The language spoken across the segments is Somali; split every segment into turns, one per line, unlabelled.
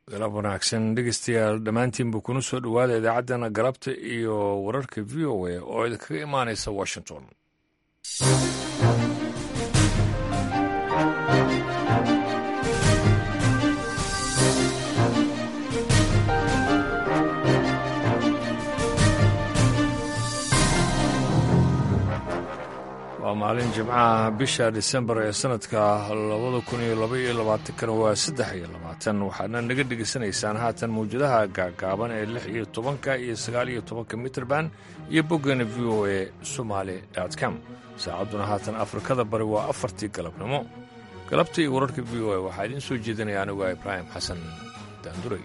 galab wanaagsan dhegeystayaal dhammaantiinba kuna soo dhowaada idaacaddana galabta iyo wararka v o a oo idinkaga imaanaysa washington waa maalin jimcaha bisha disembar ee sanadka labada kun iyo laba iyo labaatankana waa saddex iyo labaatan waxaadna naga dhegaysanaysaan haatan mawjadaha gaagaaban ee lix iyo tobanka iyo sagaal iyo tobanka mitrband iyo boggeena v o a somaali com saacadduna haatan afrikada bari waa afartii galabnimo galabta iyo wararka v o a waxaa idiin soo jeedinaya anigu a ibraahim xasan daanduray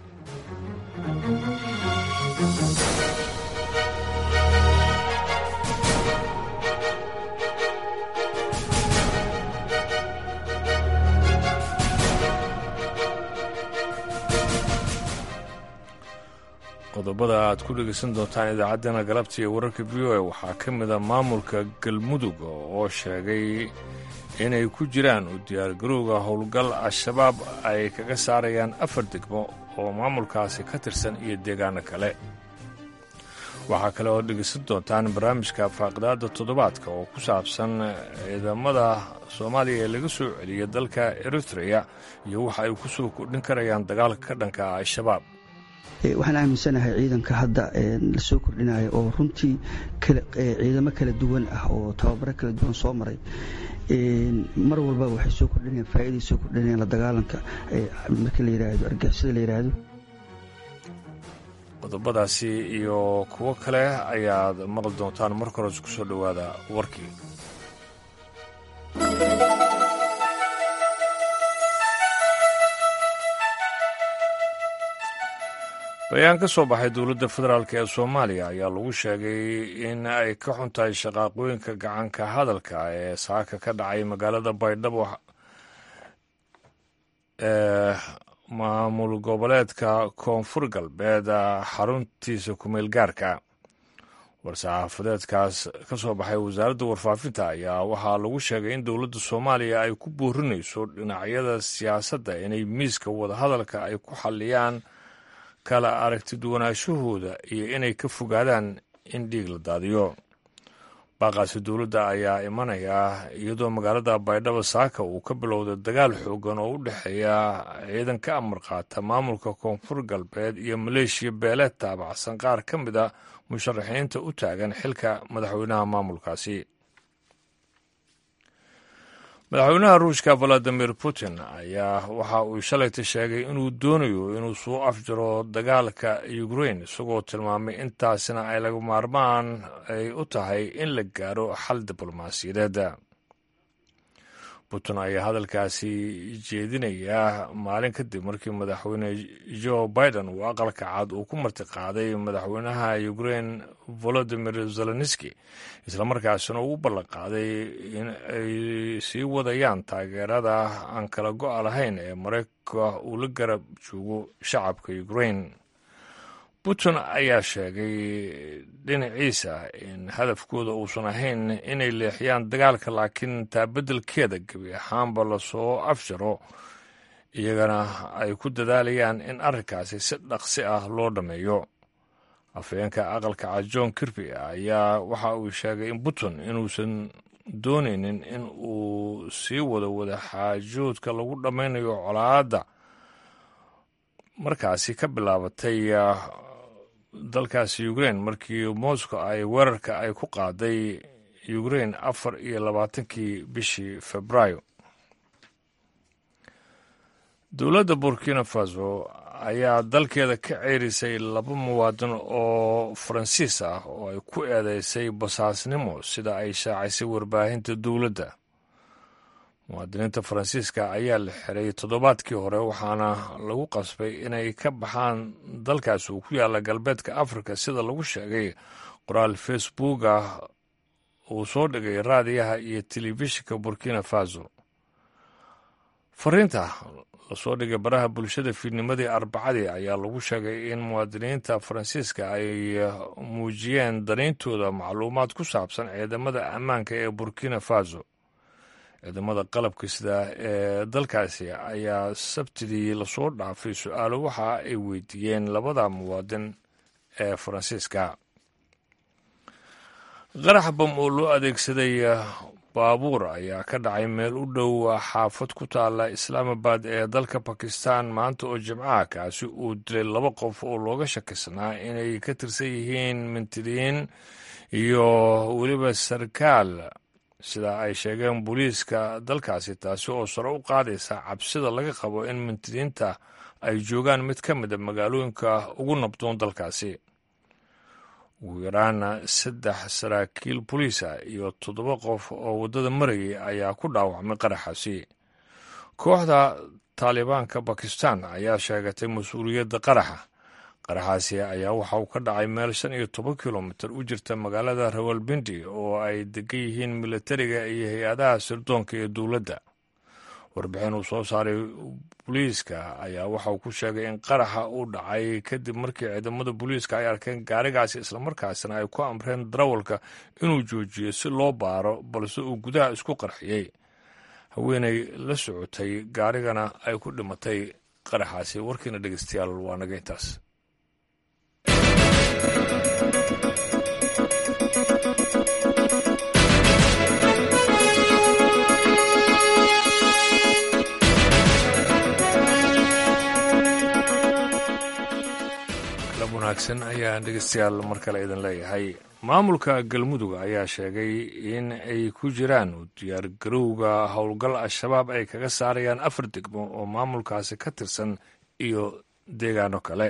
qodobada aad ku dhegaysan doontaan idaacaddana galabta iyo wararka v o a waxaa ka mida maamulka galmudug oo sheegay inay ku jiraan u diyaargarowga howlgal al-shabaab ay kaga saarayaan afar degmo oo maamulkaasi ka tirsan iyo deegaano kale waxaa kale oo dhegaysan doontaan barnaamijka faaqidaada toddobaadka oo ku saabsan ciidamada soomaaliya ee laga soo celiyay dalka eritreya iyo waxa ay ku soo kordhin karayaan dagaalka ka dhanka ah al-shabaab
waxaan aaminsanahay ciidanka hadda lasoo kordhinayo oo runtii ciidamo kala duwan ah oo tababaro kala duwan soo maray mar walba waxay soo kordhinayaan faa'iday soo kordhinayaan la dagaalanka marka la yidhaahdo argixisada la yidhaahdo
qodobadaasi iyo kuwo kale ayaad maqli doontaan marka hores ku soo dhowaada warkii bayaan ka soo baxay dowladda federaalk ee soomaaliya ayaa lagu sheegay in ay ka xun tahay shaqaaqooyinka gacanka hadalka ee saaka ka dhacay magaalada baydhabo ee maamul goboleedka koonfur galbeed xaruntiisa kumeel gaarka war-saxaafadeedkaas ka soo baxay wasaaradda warfaafinta ayaa waxaa lagu sheegay in dowladda soomaaliya ay ku boorinayso dhinacyada siyaasadda inay miiska wadahadalka ay ku xalliyaan kala aragtiduwanaashahooda iyo inay ka fogaadaan in dhiig la daadiyo baaqaasi dowladda ayaa imanaya iyadoo magaalada baydhabo saaka uu ka bilowday dagaal xoogan oo u dhexeeya ciidan ka amar qaata maamulka koonfur galbeed iyo maleeshiya beeleed taabacsan qaar ka mid a musharaxiinta u taagan xilka madaxweynaha maamulkaasi madaxweynaha ruushka valadimir putin ayaa waxa uu shalayta sheegay inuu doonayo inuu soo afjaro dagaalka ukrain isagoo tilmaamay intaasina ay laga maarmaan ay u tahay in la gaaro xal diblomaasiyadeed putin ayaa hadalkaasi jeedinayaa maalin kadib markii madaxweyne joe biden uu aqalka cad uu ku martiqaaday madaxweynaha ukrain volodimir zelenski islamarkaasina uu u ballanqaaday in ay sii wadayaan taageerada aan kala go-a lahayn ee maraykanka uu la garab joogo shacabka ukrain putin ayaa sheegay dhinaciisa in hadafkooda uusan ahayn inay leexiyaan dagaalka laakiin taa beddelkeeda gebi ahaanba lasoo afjaro iyagana ay ku dadaalayaan in arrinkaasi si dhaqsi ah loo dhammeeyo afhayeenka aqalka cad john kirby ayaa waxa uu sheegay in putin inuusan doonaynin in uu sii wado wadaxaajoodka lagu dhammaynayo colaadda markaasi ka bilaabatay dalkaasi ukrain markii moscow ay weerarka ay ku qaaday ukrain afar iyo labaatankii bishii februaayo dowladda burkina faso ayaa dalkeeda ka ceerisay laba muwaadin oo faransiis ah oo ay ku eedeysay basaasnimo sida ay shaacisay warbaahinta dowladda muwaadiniinta faransiiska ayaa la xiray toddobaadkii hore waxaana lagu qasbay inay ka baxaan dalkaas uu ku yaalla galbeedka afrika sida lagu sheegay qoraal facebook ah uu soo dhigay raadiyaha iyo telefishinka burkina faso fariinta lasoo dhigay baraha bulshada fiidnimadii arbacadii ayaa lagu sheegay in muwaadiniinta faransiiska ay muujiyeen danayntooda macluumaad ku saabsan ciidamada ammaanka ee burkina faso ciidamada qalabka sida ee dalkaasi ayaa sabtidii lasoo dhaafay su-aalo waxa ay weydiiyeen labada muwaadin ee faransiiska qarax bam oo loo adeegsaday baabuur ayaa ka dhacay meel u dhow xaafad ku taala islaamabad ee dalka bakistan maanta oo jimcaha kaasi uu dilay laba qof oo looga shakisnaa inay ka tirsan yihiin mintidiin iyo weliba sarkaal sida ay sheegeen booliiska dalkaasi taasi oo sare u qaadaysa cabsida laga qabo in mintidiinta ay joogaan mid ka mida magaalooyinka ugu nabdoon dalkaasi ugu yaraana saddex saraakiil boliisa iyo toddoba qof oo waddada marayay ayaa ku dhaawacmay qaraxaasi kooxda taalibaanka bakistan ayaa sheegatay mas-uuliyadda qaraxa qaraxaasi ayaa waxa uu ka dhacay meel shan iyo toban kilomitir u jirta magaalada rawalbindi oo ay degan yihiin militariga iyo hay-adaha sirdoonka iyo dowladda warbixin uu soo saaray booliiska ayaa waxa uu ku sheegay in qaraxa uu dhacay kadib markii ciidamada booliiska ay arkeen gaarigaasi islamarkaasina ay ku amreen darawalka inuu joojiyo si loo baaro balse uu gudaha isku qarxiyey haweenay la socotay gaarigana ay ku dhimatay qaraxaasi warkiina dhegeystayaal waa naga intaas wanaagsan ayaan dhegeystayaal mar kale idin leeyahay maamulka galmudug ayaa sheegay in ay ku jiraan diyaargarowga howlgal al-shabaab ay kaga saarayaan afar degmo oo maamulkaasi ka tirsan iyo deegaano kale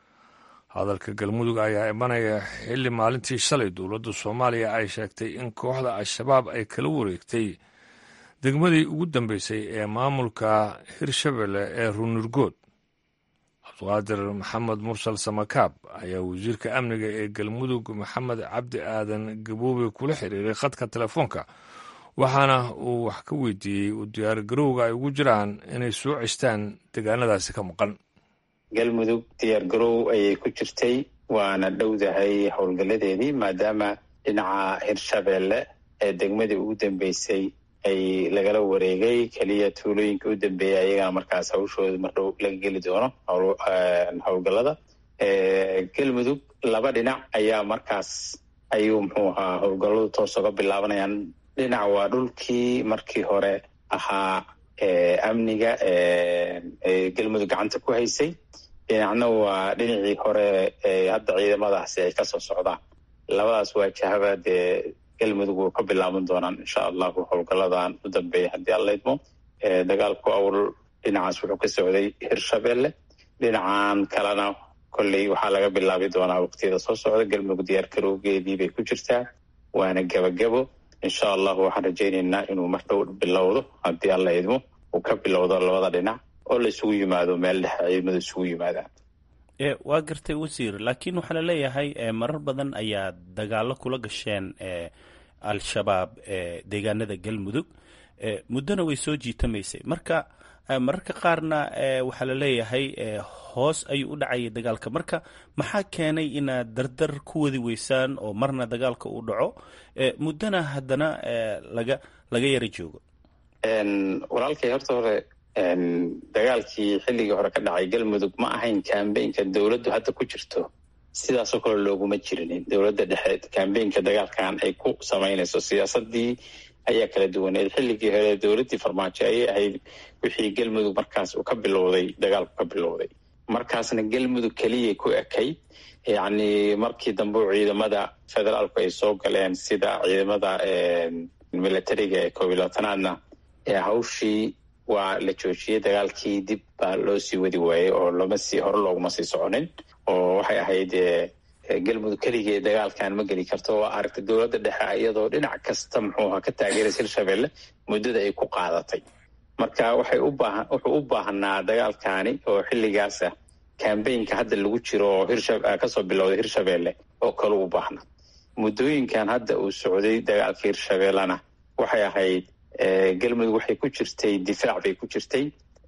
hadalka galmudug ayaa imanaya xilli maalintii shalay dowladda soomaaliya ay sheegtay in kooxda al-shabaab ay kala wareegtay degmadii ugu dambeysay ee maamulka hirshabelle ee runurgood cabdiqaadir maxamed mursal samakaab ayaa wasiirka amniga ee galmudug maxamed cabdi aadan gaboobe kula xiriiray khadka telefoonka waxaana uu wax ka weydiiyey u diyaargarowga ay ugu jiraan inay soo cestaan deegaanadaasi ka maqan
galmudug diyaargarow ayay ku jirtay waana dhowdahay howlgalladeedii maadaama dhinaca hirshabeelle ee degmadii ugu dambeysay ay lagala wareegay keliya tuulooyinka u dambeeyay ayagana markaas hawshooda mardhow laga geli doono howlgallada galmudug laba dhinac ayaa markaas ayuu muxuu ahaa howlgalladu toos oga bilaabanayaan dhinac waa dhulkii markii hore ahaa amniga galmudug gacanta ku haysay dhinacna waa dhinacii hore hadda ciidamadaasi ay kasoo socdaan labadaas waajahaba dee galmudug wuu ka bilaaban doonaan insha allahu howlgalladan u dambeeya haddii alla idmo dagaalku awl dhinacaas wuxuu ka socday hirshabelle dhinacan kalena kolley waxaa laga bilaabi doonaa waqtiyada soo socda galmudug diyaar garowgeedii bay ku jirtaa waana gebagabo insha allahu waxaan rajaynaynaa inuu mardhow bilowdo haddii alla idmo uu ka bilowdo labada dhinac oo la isugu yimaado meel dhexe ciidamadu isugu yimaadaan
waa gartay wasiir laakiin waxaa la leeyahay marar badan ayaa dagaalo kula gasheen al-shabaab deegaanada galmudug muddona way soo jiitamaysay marka mararka qaarna waxaa la leeyahay hoos ayuu u dhacayay dagaalka marka maxaa keenay inaad dardar ku wadi weysaan oo marna dagaalka uu dhaco muddona haddana laga laga yara joogo
walaalkay horta hore dagaalkii xilligii hore ka dhacay galmudug ma ahayn kambeynka dowladdu hadda ku jirto sidaasoo kale looguma jirinin dowladda dhexe kambeynka dagaalkan ay ku samaynayso siyaasadii ayaa kala duwaneed xilligii hore dowladdii farmaajo ayay ahayd wixii galmudug markaas uu ka bilowday dagaalku ka bilowday markaasna galmudug keliyay ku ekay yacni markii dambe ciidamada federaalku ay soo galeen sida ciidamada militariga ee koob iyo labaatanaadna hawshii waa la joojiyey dagaalkii dib baa loo sii wadi waayey oo lama sii hore looguma sii soconin oo waxay ahayd galmudug keligee dagaalkan ma geli karto waa aragtay dowladda dhexe iyadoo dhinac kasta muxuuha ka taageeraysa hirshabelle muddada ay ku qaadatay marka waxay u baahan wuxuu u baahnaa dagaalkani oo xilligaasa kambeynka hadda lagu jiro oo hirsha kasoo bilowday hirshabelle oo kale u baahnaa muddooyinkan hadda uu socday dagaalka hirshabellena waxay ahayd galmudug waxay ku jirtay difaac bay ku jirtay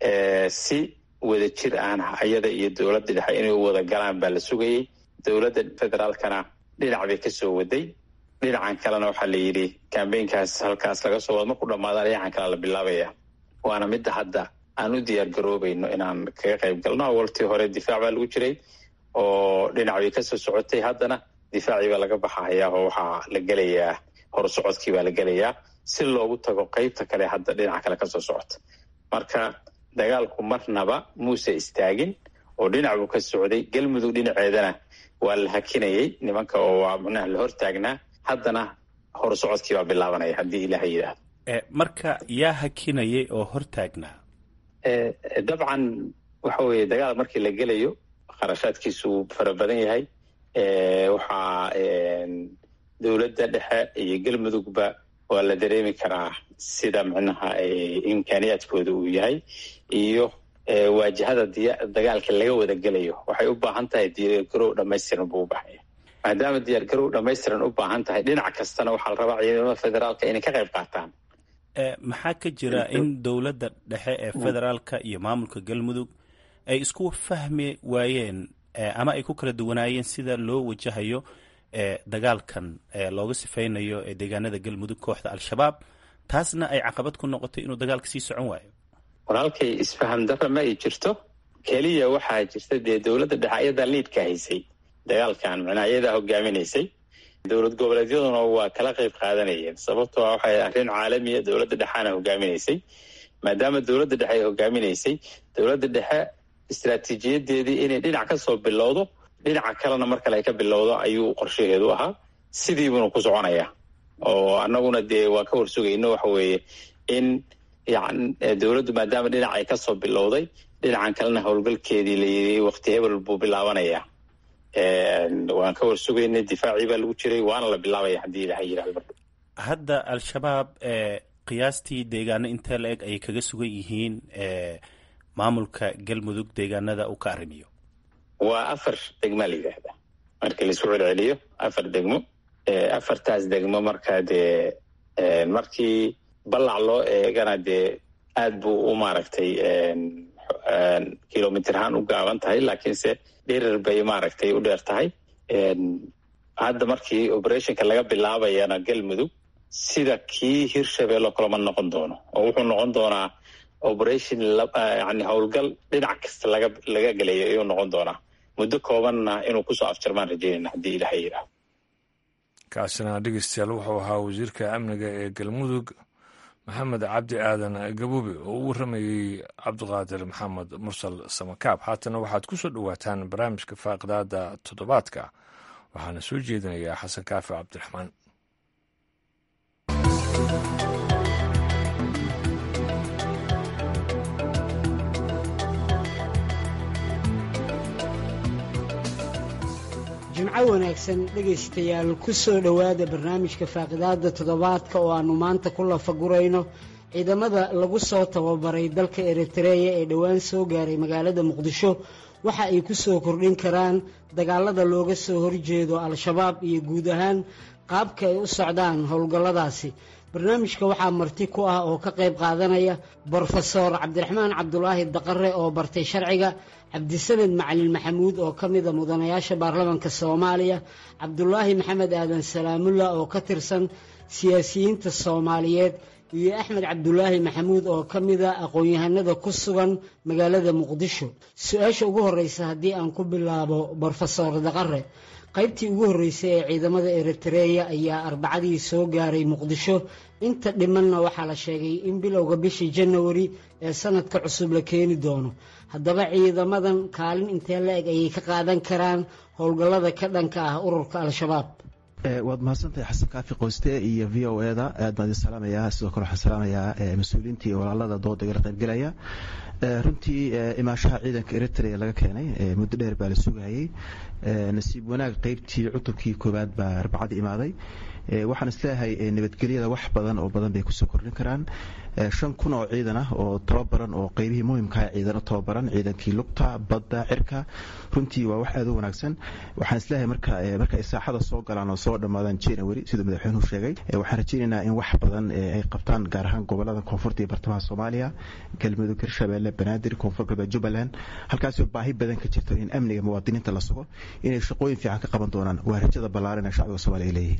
si wada jir ahna ayada iyo dowladda dhexe inay u wada galaan baa la sugayey dowladda federaalkana dhinac bay kasoo waday dhinacan kalena waxaa la yidhi kambeynkaas halkaas laga soo wado marku dhamaada dhinacan kale la bilaabaya waana midda hadda aan u diyaar garoobayno inaan kaga qayb galno awaltii hore difaac baa lagu jiray oo dhinac bay kasoo socotay haddana difaacii baa laga baxayaa oo waxaa la gelayaa horsocodkii baa la gelayaa si loogu tago qeybta kale hadda dhinaca kale kasoo socota marka dagaalku marnaba muuse istaagin oo dhinac buu ka socday galmudug dhinaceedana waa la hakinayay nimanka oo waa micnaha la hortaagnaa haddana horsocodkii baa bilaabanaya haddii ilaah yidhaahdo
marka yaa hakinayay oo hortaagnaa
dabcan waxa weeye dagaal markii la gelayo kharashaadkiisu fara badan yahay waxaa dowladda dhexe iyo galmudugba waa la dareemi karaa sida micnaha imkaaniyaadkooda uu yahay iyo waajahada dagaalka laga wada gelayo waxay u baahan tahay diyaargarow dhamaystiran buu u baxaya maadaama diyaargarow dhamaystiran u baahan tahay dhinac kastana waxaa la rabaa ciidamada federaalka inay ka qayb qaataan
maxaa ka jira in dowladda dhexe ee federaalka iyo maamulka galmudug ay isku fahmi waayeen ama ay ku kala duwanaayeen sida loo wajahayo dagaalkan looga sifaynayo ee deegaanada galmudug kooxda al-shabaab taasna ay caqabad ku noqotay inuu dagaalka sii socon waayo
walaalkay isfaham darra ma ay jirto keliya waxaa jirta dee dowladda dhexe ayadaa liidka haysay dagaalkan micnaa ayadaa hogaaminaysay dowlad goboleedyaduna waa kala qayb qaadanayeen sababtoo a waxay arrin caalamiya dowladda dhexaana hogaaminaysay maadaama dowladda dhexe ay hogaaminaysay dowladda dhexe istraatiijiyadeedii inay dhinac ka soo bilowdo dhinaca kalena mar kale ay ka bilowdo ayuu qorshaheedu ahaa sidiibuna ku soconaya oo annaguna dee waa ka warsugayno waxa weeye in yan dowladdu maadaama dhinac ay kasoo bilowday dhinacan kalena howlgalkeedii layidhi wakti hebel buu bilaabanaya waan ka warsugaynay difaacii baa lagu jiray waana la bilaabaya haddii ilaha yidhahdo
hadda al-shabaab qiyaastii deegaano intee la eg ayay kaga sugan yihiin maamulka galmudug deegaanada uu ka arrimiyo
waa afar degma la yidhaahda markii laisku celceliyo afar degmo afartaas degmo markaa dee markii ballac loo eegana dee aad buu u maaragtay kilomitr-haan u gaaban tahay laakiinse dhirir bay maaragtay u dheer tahay hadda markii operationka laga bilaabayana galmudug sida kii hirshabelle kaloma noqon doono oo wuxuu noqon doonaa operation yani howlgal dhinac kasta laga laga gelayo ayuu noqon doonaa muddo koobanna inuu kusoo afjarmaan rajeynayna haddii ilaha yidhaah
kaasina dhegeystayaal wuxuu ahaa wasiirka amniga ee galmudug maxamed cabdi aadan gabuube oo u warramayey cabdiqaadir maxamed mursal samakaab haatana waxaad ku soo dhowaataan barnaamijka faaqidaada toddobaadka waxaana soo jeedinayaa xasan kaafi cabdiraxmaan
jimco wanaagsan dhegaystayaal ku soo dhowaada barnaamijka faaqidaada toddobaadka oo aannu maanta ku lafagurayno ciidamada lagu soo tababaray dalka eritreya ee dhowaan soo gaaray magaalada muqdisho waxa ay ku soo kordhin karaan dagaalada looga soo horjeedo al-shabaab iyo guud ahaan qaabka ay u socdaan howlgalladaasi barnaamijka waxaa marti ku ah oo ka qayb qaadanaya brofesoor cabdiraxmaan cabdulaahi daqare oo bartay sharciga cabdisamed macalin maxamuud oo ka mida mudanayaasha baarlamaanka soomaaliya cabdulaahi maxamed aadan salaamulla oo ka tirsan siyaasiyiinta soomaaliyeed iyo axmed cabdulaahi maxamuud oo ka mida aqoon-yahanada ku sugan magaalada muqdisho su-aasha ugu horreysa haddii aan ku bilaabo brofesoor daqare qaybtii ugu horreysay ee ciidamada eritreya ayaa arbacadii soo gaaray muqdisho inta dhimanna waxaa la sheegay in bilowga bishii janawari ee sanadka cusub la keeni doono haddaba ciidamadan kaalin intee la eg ayay ka qaadan karaan howlgallada ka dhanka ah ururka al-shabaab
waad mahadsantahay xasan kaafi qoyste iyo v o eda aad baan idin salaamayaa sidoo kale waxaan salaamayaa mas-uuliyiintii walaalada dooda igala qaybgelaya runtii imaashaha ciidanka eritrea laga keenay muddo dheer baa la sugayay nasiib wanaag qeybtii cutubkii koowaad baa arbacadii imaaday waxaan isleeyahay nabadgelyada wax badan oo badan bay kusoo kordhin karaan shan kun oo ciidan ah oo tababaran oo qeybihii muhimkaha ciidano tababaran ciidankii lugta badda cirka runtii waa wax aad u wanaagsan waxaan isleeyahay marka marka ay saaxada soo galaan oo soo dhammaadaan january siduu madaxweynuhu sheegay waxaan rajaynaynaa in wax badan ay qabtaan gaar ahaan gobolada koonfurta iyo bartamaha soomaaliya galmudug hirshabeelle banaadir koonfur galbeed jubbaland halkaasoo baahi badan ka jirto in amniga muwaadiniinta la sugo inay shaqooyin fiican ka qaban doonaan waa rajada ballaaran ee shacbiga soomaliya ay leeyihiin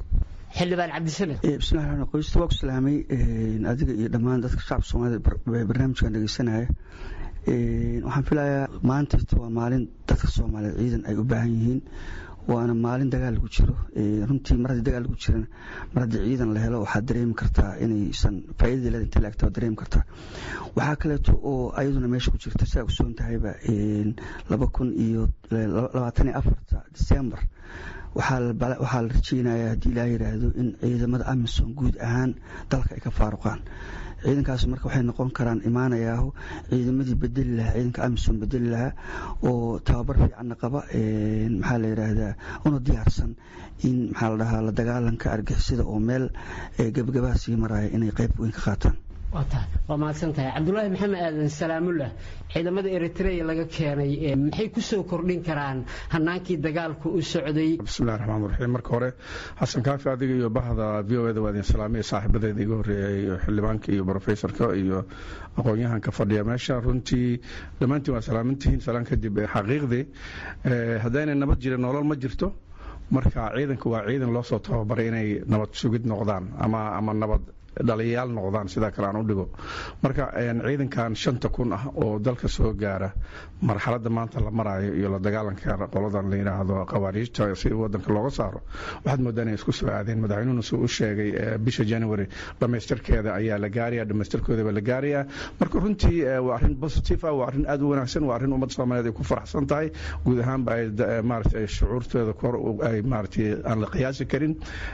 xildhibaan cabdisamed
bismillahi raxmaan qoysta waa ku salaamay adiga iyo dhammaan dadka shacabka soomaalida barnaamijkan dhegeysanaya waxaan filayaa maantayta waa maalin dadka soomaaliyeed ciidan ay u baahan yihiin waana maalin dagaal lagu jiro runtii mar haddii dagaal lagu jirana mar haddii ciidan la helo waxaad dareemi kartaa inaysan faaidadii leeda inta laagta waad dareemi kartaa waxaa kaleeto oo ayaduna meesha ku jirta sidaa ogsoon tahayba laba kun iyo labaatan iyo afarta disembar waxaa la rajeynayaa haddii ilaa yidhaahdo in ciidamada amisom guud ahaan dalka ay ka faaruqaan ciidankaas marka waxay noqon karaan imaanayaaho ciidamadii bedeli lahaa ciidanka amisom bedeli lahaa oo tababar fiicanna qaba maxaa la yidhaahdaa una diyaarsan in maxaa la dhahaa la dagaalanka argixisada oo meel gebagabaha sii maraya inay qayb weyn ka qaataan
waa mahadsan tahay cabdulaahi maxamed aadan salaamullah ciidamada eritrea laga keenay maxay ku soo kordhin karaan hanaankii dagaalku u socday
bismillahi raxmaan raxiim marka hore xasan kaafi adiga iyo bahda v o eda waa idin salaamaya saaxiibadeeda iga horreeyay xildhibaanka iyo brofesorka iyo aqoon-yahanka fadhiya meesha runtii dhammaantiin waa salaamantihiin salaan kadib xaqiiqdii haddaynay nabad jirin nolol ma jirto marka ciidanka waa ciidan loo soo tababaray inay nabad sugid noqdaan ama ama nabad dhaliyayaal noqdaan sidaa kale aan u dhigo marka ciidankan shanta kun ah oo dalka soo gaara marxaladda maanta la maraayo iyo la dagaalanka qoladan la yidhaahdo khawaariijta si wadanka looga saaro waxaad moodaa inay isku soo aadeen madaxweynuhuna suu u sheegay bisha january dhammaystirkeeda ayaa la gaaraya dhammaystirkoodaba la gaarayaa marka runtii waa arrin positive ah waa arrin aad u wanaagsan waa arrin ummadda soomaaliyeed ay ku faraxsan tahay guud ahaanba ay maaragtay shucuurtooda kor ay maaragtay aan la qiyaasi karin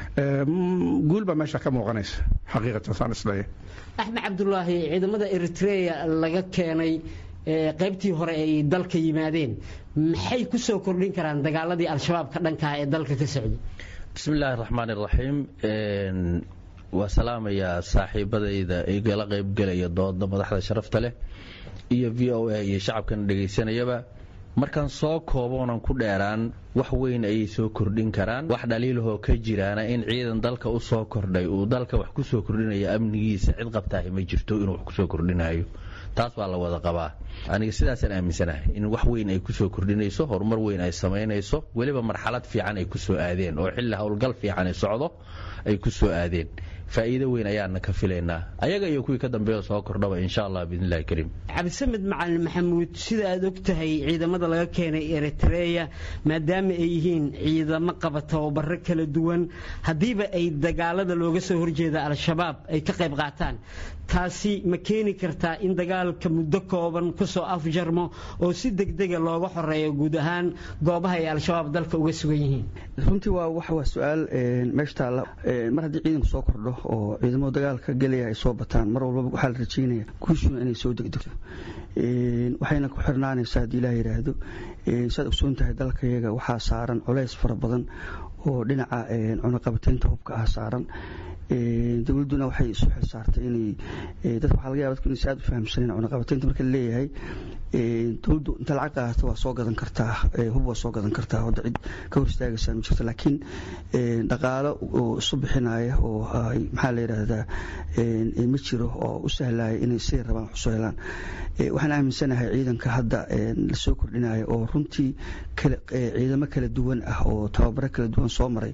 guul baa meesha ka muuqanaysa
axmed cabdulaahi ciidamada eritrea laga keenay qaybtii hore ay dalka yimaadeen maxay ku soo kordhin karaan dagaaladii al-shabaab ka dhankaah ee dalka ka socday
bismillaahi raxmaan iraxiim waa salaamayaa saaxiibadayda igala qaybgelaya dooda madaxda sharafta leh iyo v o a iyo shacabkana dhegaysanayaba markaan soo kooboonan ku dheeraan wax weyn ayay soo kordhin karaan wax dhaliilahoo ka jiraana in ciidan dalka u soo kordhay uu dalka wax ku soo kordhinayo amnigiisa cid qabtaahi ma jirto inuu wax kusoo kordhinayo taas baa la wada qabaa aniga sidaasaan aaminsanahay in wax weyn ay kusoo kordhinayso horumar weyn ay samaynayso weliba marxalad fiican ay ku soo aadeen oo xilli howlgal fiican ay socdo ay ku soo aadeen faa'iido weyn ayaana ka filaynaa ayaga iyo kuwii ka dambeeya soo kordhaba insha allah biidnillahi kariim
cabdisamed macalin maxamuud sida aad og tahay ciidamada laga keenay eritreya maadaama ay yihiin ciidamo qaba tababaro kala duwan haddiiba ay dagaalada looga soo horjeeda al-shabaab ay ka qayb qaataan taasi ma keeni kartaa in dagaalka muddo kooban kusoo afjarmo oo si degdega looga xoreeyo guud ahaan goobaha ay al-shabaab dalka uga sugan yihiin
runtii waa wax waa su-aal meesha taalla mar haddii ciidanku soo kordho oo ciidamada dagaalka gelaya ay soo bataan mar walbaba waxaa la rajeynaya guushuna inay soo degdegto waxayna ku xirnaanaysaa haddii ilaah yidhaahdo saad ogsoon tahay dalkayaga waxaa saaran culays fara badan oo dhinaca cunaqabataynta hubka ah saaran dowladduna waxay isu xil saartay inay dadka waxaa laga yaba dadku inaysa aad u fahamsaneen cunaqabataynta marka laleeyahay dowladdu inta lacag qaadata waa soo gadan kartaa hub waa soo gadan kartaa hadda cid ka hor istaagaysaa ma jirto laakiin dhaqaalo oo isu bixinaya oo maxaa la yidhaahdaa ma jiro oo u sahlaya inay siday rabaan wax usoo helaan waxaan aaminsanahay ciidanka hadda lasoo kordhinaya oo runtii ciidamo kala duwan ah oo tababaro kala duwan soo maray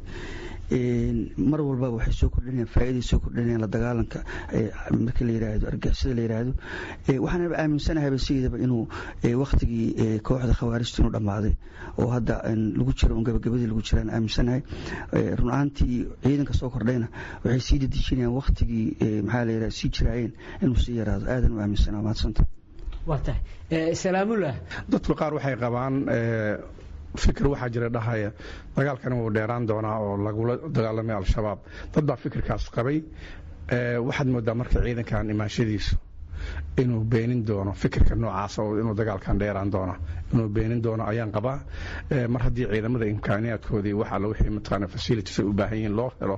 mar walbaba waxay soo kordhinayaan faa'iday soo kordhinayaan la dagaalanka markii la yidhaahdo argixisada la yidhaahdo waxaanaba aaminsanahayba sideedaba inuu waktigii kooxda khawaarijta inuu dhammaaday oo hadda lagu jiro un gabagabadii lagu jiraan aaminsanahay run ahaantii ciidanka soo kordhayna waxay sii dedejinayaan waktigii maxaa la yidhahdo sii jiraayeen inuu sii yaraado aadan u aaminsana mahadsanta
waa tahay salaamullah
dadku qaar waxay qabaan fikir waxaa jira dhahaya dagaalkani wuu dheeraan doonaa oo lagula dagaalamay al-shabaab dad baa fikirkaas qabay waxaad moodaa marka ciidankan imaanshadiisu inuu beenin doono fikirka noocaasa oo inuu dagaalkan dheeraan doono inuu beenin doono ayaan qabaa mar haddii ciidamada imkaaniyaadkoodii wax alla wixii mataqaana facilities ay u baahan yihiin loo helo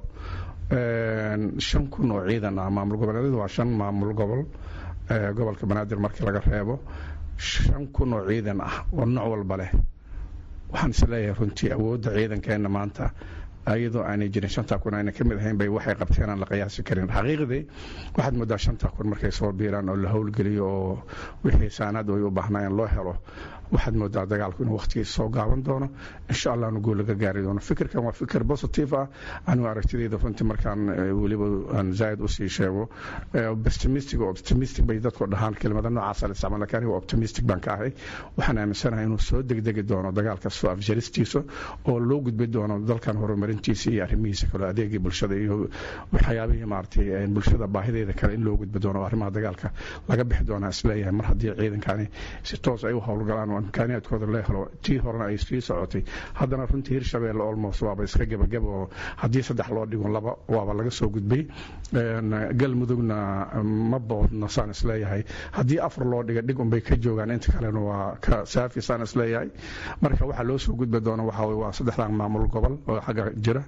shan kun oo ciidan ah maamul goboleedyadu waa shan maamul gobol gobolka banaadir markii laga reebo shan kun oo ciidan ah oo nooc walba leh waxaan is leeyahay runtii awoodda ciidankeenna maanta iyadoo aanay jirin shanta kun ayna ka mid ahayn bay waxay qabteen aan la qiyaasi karin xaqiiqdii waxaad moodaa shanta kun markay soo biiraan oo la howlgeliyo oo wixii saanaad ay u baahnaayeen loo helo waxaad moodaa dagaalku inuu waqtigiisa soo gaaban doono insha allahna guul laga gaari doono fikirkan waa fikir positive ah anigu aragtidayda runtii markaan weliba aan zaaid usii sheego pessimistic oo optimistic bay dadku dhahaan kelimada noocaasa la isticmaal lakin aniga optimistic baan ka ahay waxaan aaminsanahay inuu soo degdegi doono dagaalka soo afjaristiisa oo loo gudbi doono dalkan horumarintiisa iyo arrimihiisa kale adeegii bulshada iyo waxyaabihii maaragtay bulshada baahideeda kale in loo gudbi doono oo arrimaha dagaalka laga bixi doonaa isleeyahay mar haddii ciidankani si toos ay u howlgalaan oo imkaaniyaadkooda la helo tii horena ay sii socotay haddana runtii hirshabeelle olmos waaba iska gebageba oo haddii saddex loo dhigo laba waaba laga soo gudbay galmudugna ma boodna saan isleeyahay haddii afar loo dhiga dhig unbay ka joogaan inta kalena waa ka saafi saan isleeyahay marka waxaa loo soo gudbi doona waxa waa saddexdan maamul gobol oo xagga jira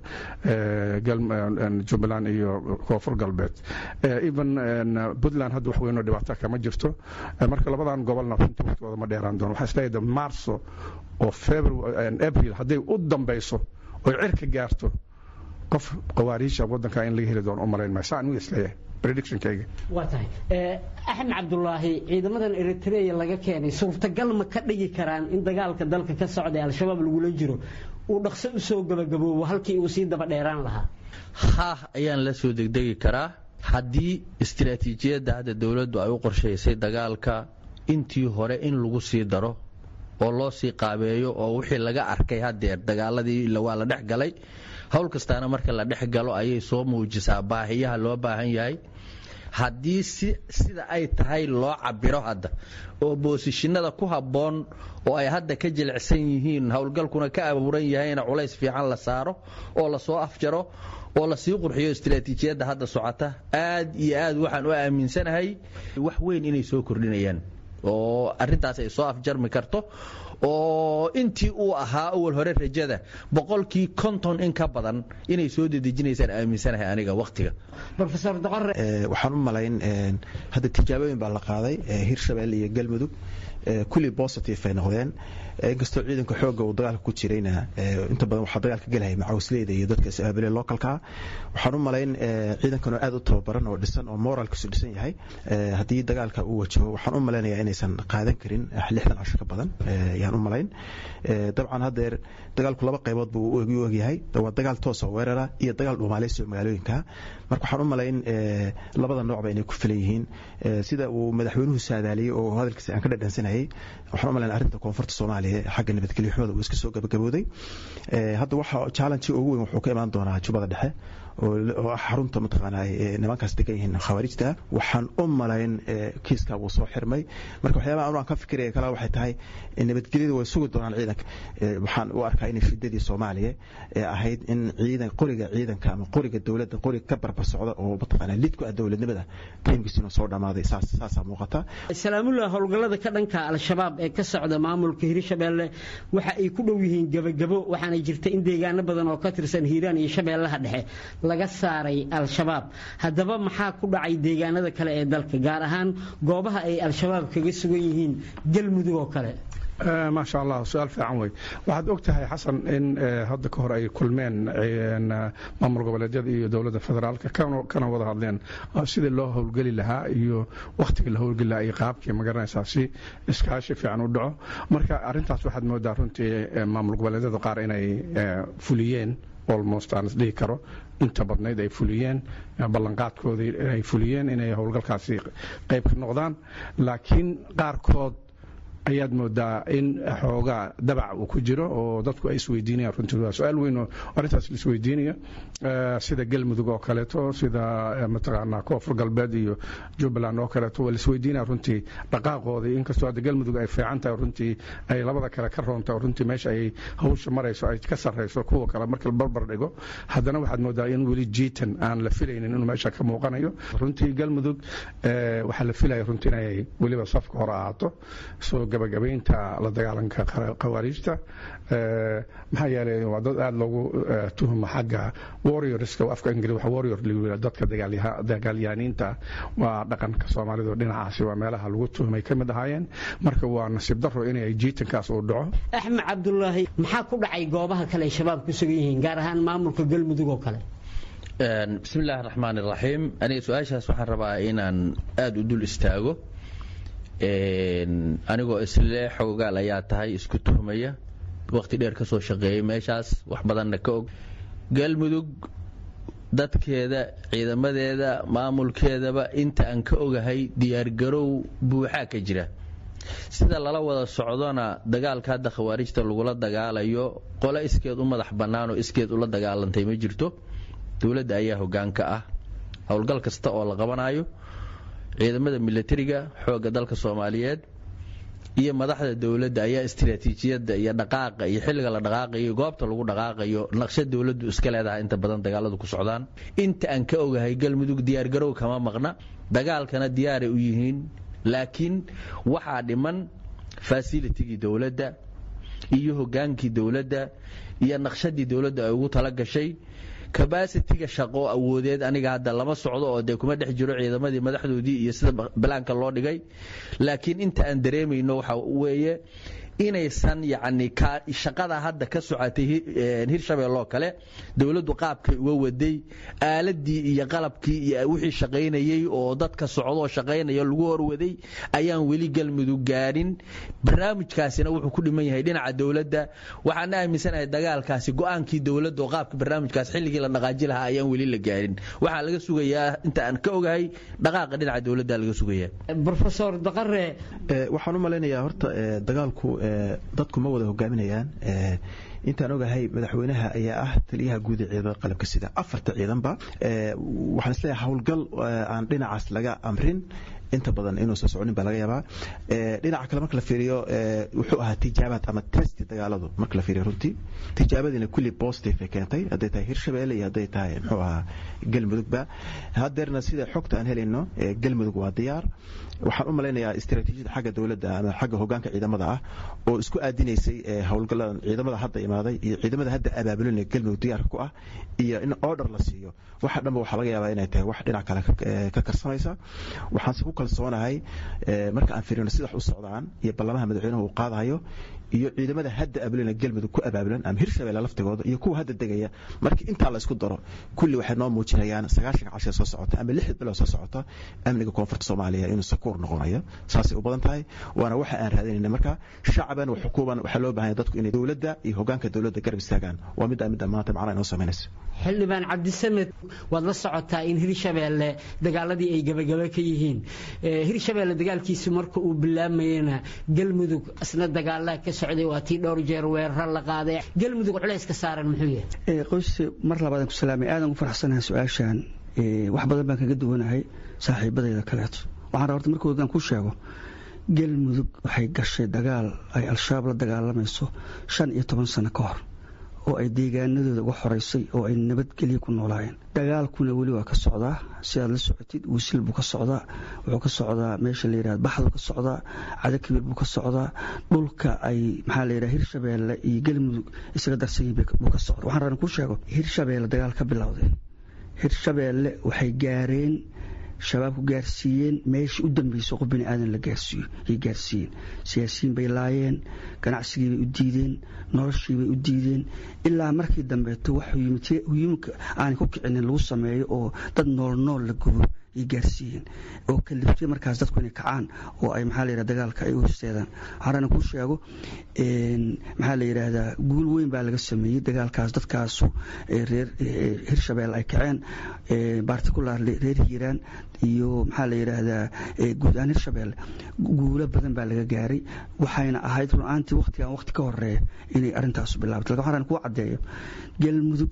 jubbaland iyo koonfur galbeed even puntland hadda wax weynoo dhibaata kama jirto marka labadan gobolna runtii waqtigooda ma dheeraan doono waxaa isleeyahay marso oo april hadday u dambayso oy cirka gaarto qof qawaariisha wadanka in laga heli doono u malayn maayo saan u isleeyahay predictionkayga
waa tahay axmed cabdulaahi ciidamadan eritrea laga keenay suurtagal ma ka dhigi karaan in dagaalka dalka ka socda ee al-shabaab lagula jiro uu dhaqso u soo gabagaboobo halkii uu sii daba dheeraan lahaa
haah ayaan la soo degdegi karaa haddii istiraatiijiyadda hadda dowladdu ay u qorshaysay dagaalka intii hore in lagu sii daro oo loo sii qaabeeyo oo wixii laga arkay hadeer dagaaladii waa la dhex galay howl kastaana marka la dhex galo ayay soo muujisaa baahiyaha loo baahan yahay haddii sida ay tahay loo cabiro hadda oo boosishinada ku habboon oo ay hadda ka jilicsan yihiin howlgalkuna ka abuuran yahayna culays fiican la saaro oo lasoo afjaro oo lasii qurxiyo istiraatiijiyadda hadda socota aad iyo aad waxaan u aaminsanahay wax weyn inay soo kordhinayaan oo arintaas ay soo afjarmi karto oo intii uu ahaa awal hore rajada boqolkii konton in ka badan inay soo dedejinaysaan aaminsanahay aniga waqtiga
rofesor doqore
waxaan u malayn hadda tijaabooyin baa la qaaday hirshabelle iyo galmudug kulli positive ay noqdeen inkastoo ciidanka xooga uu dagaalka ku jirayna inta badan waxaa dagaalka gelaya macawisleyda iyo dadka is-aabile localka waxaan u malayn ciidankan oo aad u tababaran oo dhisan oo moralkiisu dhisan yahay haddii dagaalka uu wajaho waxaan u malaynayaa inaysan qaadan karin lixdan casho ka badan ayaan u malayn dabcan haddeer dagaalku laba qaybood buu u egyahay waa dagaal toosa weerara iyo dagaal dhuumaaleysi oo magaalooyinka marka waxaan u malayn labada noocba inay ku filan yihiin sida uu madaxweynuhu saadaaliyey oo hadalkiisa aan ka dhadhansanayay waxaan u malayn arrinta koonfurta soomaaliya xagga nabadgelyo xumada uu iska soo gabagabooday hadda waxa challenge ugu weyn wuxuu ka imaan doonaa jubbada dhexe oo ah xarunta mataqaanaa nimankaas degan yihiin khawaarijta waxaan u malayn kiiska wuu soo xirmay marka waxyaabaha anu aan ka fikiraya kale waxay tahay nabadgelyada way sugi doonaan ciidanka waxaan u arkaa inay shidadii soomaaliya ee ahayd in ciidan qoriga ciidanka ama qoriga dowladda qoriga ka barbar socda oo mataqaanaa lid ku ah dowladnimada tiimkiisa inuu soo dhammaaday saas saasaa muuqata
salaamullah howlgallada ka dhanka al-shabaab ee ka socda maamulka hirshabeelle waxa ay ku dhow yihiin gebagabo waxaana jirta in deegaano badan oo ka tirsan hiiraan iyo shabeellaha dhexe laga saaray al-shabaab haddaba maxaa ku dhacay deegaanada kale ee dalka gaar ahaan goobaha ay al-shabaab kaga sugan yihiin galmudug oo kale
maasha allah su-aal fiican wey waxaad og tahay xasan in hadda ka hor ay kulmeen maamul goboleedyada iyo dowladda federaalka kana wada hadleen sidii loo howlgeli lahaa iyo wakhtigii la howlgeli lahaa iyo qaabkii magaranaysaa si iskaashi fiican u dhaco marka arintaas waxaad moodaa runtii maamul goboleedyada qaar inay fuliyeen almost aan isdhihi karo inta badnayd ay fuliyeen ballanqaadkoodii ay fuliyeen inay howlgalkaasi qayb ka noqdaan laakiin qaarkood ayaad moodaa in xoogaa dabac uu ku jiro oo dadku ay isweydiinayaan runtii waa su-aal weyn oo arrintaas la isweydiinaya sida galmudug oo kaleeto sida mataqaanaa koonfur galbeed iyo jubbaland oo kaleeto waa la isweydiinaya runtii dhaqaaqoodii inkastoo hadda galmudug ay fiican tahay runtii ay labada kale ka roontahay runtii meesha ay hawsha marayso ay ka sarrayso kuwa kale marka la barbar dhigo haddana waxaad moodaa in weli jiitan aan la filaynin inuu meesha ka muuqanayo runtii galmudug waxaa la filaya runtii inay weliba safka hore ahaato soo gabagabaynta la dagaalanka khawaariijta maxaa yeelay waa dad aada loogu tuhuma xagga warriorska afka ingili waxa warrior la dadka dagaalyahaniinta waa dhaqanka soomaalidu dhinacaasi waa meelaha lagu tuhumay ka mid ahaayeen marka waa nasiib daro inay jiitankaas uu dhaco
axmed cabdulaahi maxaa ku dhacay goobaha kale ay shabaab ku sugan yihiin gaar ahaan maamulka galmudug oo kale
bismi illaahi raxmaan iraxiim aniga su-aashaas waxaan rabaa inaan aada u dul istaago anigoo isle xoogaal ayaa tahay isku tuhmaya waqti dheer ka soo shaqeeyey meeshaas wax badanna ka og galmudug dadkeeda ciidamadeeda maamulkeedaba inta aan ka ogahay diyaargarow buuxaa ka jira sida lala wada socdona dagaalka hadda khawaarijta lagula dagaalayo qole iskeed u madax bannaan oo iskeed ula dagaalantay ma jirto dowladda ayaa hoggaanka ah howlgal kasta oo la qabanayo ciidamada milatariga xoogga dalka soomaaliyeed iyo madaxda dowladda ayaa istiraatiijiyadda iyo dhaqaaqa iyo xilliga la dhaqaaqayo goobta lagu dhaqaaqayo naqshad dowladdu iska leedahay inta badan dagaaladu ku socdaan inta aan ka ogahay galmudug diyaargarow kama maqna dagaalkana diyaaray u yihiin laakiin waxaa dhiman fasilitigii dowladda iyo hogaankii dowladda iyo naqshadii dowladda ay ugu tala gashay kabasitiga shaqo awoodeed aniga hadda lama socdo oo dee kuma dhex jiro ciidamadii madaxdoodii iyo sida balaanka loo dhigay laakiin inta aan dareemayno waxa weeye inaysan yacni shaqada hadda ka socotay hirshabeelloo kale dowladdu qaabkay uga waday aaladii iyo qalabkii iyo wixii shaqaynayey oo dadka socdoo shaqaynaya lagu horwaday ayaan weli galmudug gaadhin barnaamijkaasina wuxuu ku dhiman yahay dhinaca dowladda waxaana aaminsanahay dagaalkaasi go-aankii dowladda oo qaabka barnaamijkaas xilligii la dhaqaaji lahaa ayaan weli la gaadhin waxaa laga sugayaa inta aan ka ogahay dhaqaaqa dhinaca dowladda laga sugayaa
rofesor daqare
waxaan u malaynayaa horta dagaalku dadku ma wada hogaaminayaan intaan ogahay madaxweynaha ayaa ah taliyaha guud ee ciidamada qalabka sida afarta ciidanba waxaan isleeyahay howlgal aan dhinacaas laga amrin inta badan inuu soo soconin baa laga yaabaa dhinaca kale marka la fiiriyo wuxuu ahaa tijaabaad ama testi dagaaladu marka la fiiriyo runtii tijaabadiina kulli positive ay keentay hadday tahay hirshabeelle iyo hadday tahay muxuu ahaa galmudugba haddeerna sida xogta aan helayno galmudug waa diyaar waxaan u malaynayaa istaraatiijiyada xagga dowladda ama xagga hogaanka ciidamada ah oo isku aadinaysay howlgalladan ciidamada hadda imaaday iyo ciidamada hadda abaabulinaya galmudug diyaarka ku ah iyo in order la siiyo waxa dhanba waxaa laga yaabaa inay tahay wax dhinac kale ka karsanaysa waxaanse ku kalsoonahay marka aan fiirino sida wax u socdaan iyo ballamaha madaxweynuhu uu qaadayo iyo ciidamada hadda aabulina galmudug ku abaabulan ama hirshabeelle laftigooda iyo kuwa hadda degaya markii intaa la isku daro kulli waxay noo muujinayaan sagaashan cashir soo socota ama lixda bilood soo socota amniga koonfurta soomaaliya inuu sakuur noqonayo saasay u badan tahay waana waxa aan raadinayna marka shacaban wa xukuuban waxaa loo baahanya dadku inay dowladda iyo hogaanka dowladda garab istaagaan waa middaa midda maanta macnaha inoo samaynaysa
xildhibaan cabdisamed waad la socotaa in hirshabeelle dagaaladii ay gabagaba ka yihiin hirshabeelle dagaalkiisu marka uu bilaamayena galmudug isna dagaalaa ka socday waa tii dhowr jeer weeraro la qaaday galmudug culayska saaran muxuu yahay
qoyse mar labaadaan ku salaamay aadan ugu faraxsanahay su-aashan wax badan baan kaga duwanahay saaxiibadayda kaleeto waxaan rabaa horta markoodaan ku sheego galmudug waxay gashay dagaal ay al-shabaab la dagaalamayso shan iyo toban sano ka hor oo ay deegaanadooda uga xoreysay oo ay nabadgelyo ku noolaayeen dagaalkuna weli waa ka socdaa sidaad la socotid wisil buu ka socdaa wuxuu ka socdaa meesha la yihahda baxdu ka socdaa cadakibir buu ka socdaa dhulka ay maxaa la yidhaha hirshabeelle iyo galmudug isaga darsan yihin buu ka socda waxaan rabaan kuu sheego hirshabeelle dagaal ka bilowday hirshabeelle waxay gaareen shabaabku gaarsiiyeen meeshii u dambeysay qof bini aadan la gaarsiiyo yay gaarsiiyeen siyaasiyiin bay laayeen ganacsigii bay u diideen noloshii bay u diideen ilaa markii dambeeto wax huyimka aanay ku kicinin lagu sameeyo oo dad nool nool la gubo yay gaarsiiyeen oo kaliftay markaas dadku inay kacaan oo ay maxaa la yidhahda dagaalka ay u horseedaan waxaana kuu sheego maxaa la yidhaahdaa guul weyn baa laga sameeyey dagaalkaas dadkaasu reer hirshabeelle ay kaceen particularly reer hiiraan iyo maxaa la yidhaahdaa guud ahaan hirshabeelle guulo badan baa laga gaaray waxayna ahayd run-aantii waqtigan waqti ka horeeya inay arrintaasu bilaabatay lakin waxaan kuu caddeeyo galmudug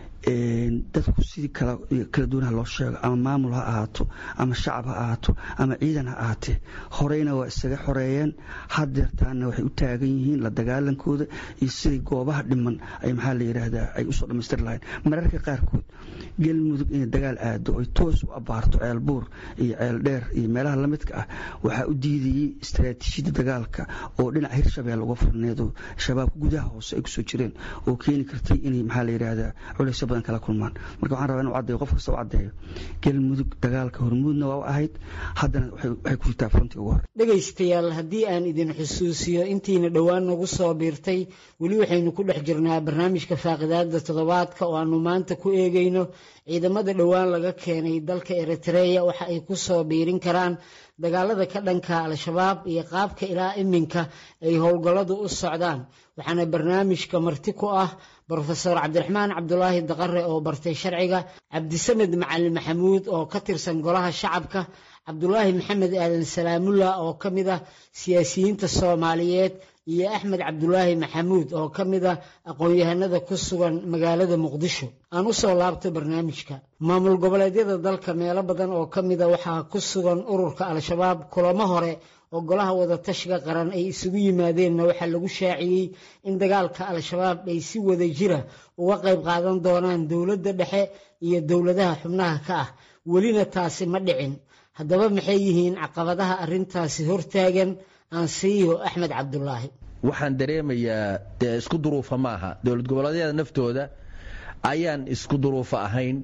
dadku sidii kala duwanaha loo sheego ama maamul ha ahaato ama shacab ha ahaato ama ciidan ha ahaatee horeyna waa isaga xoreeyeen hadeertaana waxay u taagan yihiin la dagaalankooda iyo sidai goobaha dhiman ay maxaa la yidhaahdaa ay usoo dhammaystiri lahayn mararka qaarkood galmudug inay dagaal aado ay toos u abaarto ceel buur iyo ceel dheer iyo meelaha lamidka ah waxaa u diidayey istaraatiijiyada dagaalka oo dhinaca hirshabeelle uga furneedo shabaabka gudaha hoose ay kusoo jireen oo keeni kartay inay maxaa la yidhaahdaa culays badan kala kulmaan marka waxaan rabaa inu caddeeyo qof kasta u caddeeyo galmudug dagaalka hormuudna waa u ahayd haddana waxay ku jirtaa fronti ugu hore
dhegaystayaal haddii aan idin xusuusiyo intiina dhowaan nagu soo biirtay weli waxaynu ku dhex jirnaa barnaamijka faaqidaada toddobaadka oo aanu maanta ku eegayno ciidamada dhowaan laga keenay dalka eritreya waxa ay ku soo biirin karaan dagaalada ka dhanka al-shabaab iyo qaabka ilaa iminka ay howlgalladu u socdaan waxaana barnaamijka marti ku ah brofesor cabdiraxmaan cabdulaahi daqare oo bartay sharciga cabdisamed macalin maxamuud oo ka tirsan golaha shacabka cabdulaahi maxamed aadan salaamullah oo ka mid ah siyaasiyiinta soomaaliyeed iyo axmed cabdulaahi maxamuud oo ka mid ah aqoon-yahanada ku sugan magaalada muqdisho aan u soo laabto barnaamijka maamul goboleedyada dalka meelo badan oo ka mida waxaa ku sugan ururka al-shabaab kulamo hore oo golaha wadatashiga qaran ay isugu yimaadeenna waxaa lagu shaaciyey in dagaalka al-shabaab ay si wada jira uga qayb qaadan doonaan dowladda dhexe iyo dowladaha xubnaha ka ah welina taasi ma dhicin haddaba maxay yihiin caqabadaha arrintaasi hortaagan aansiiyo axmed cabdulaahi
waxaan dareemayaa dee isku duruufa maaha dowlad goboleedyada naftooda ayaan isku duruufa ahayn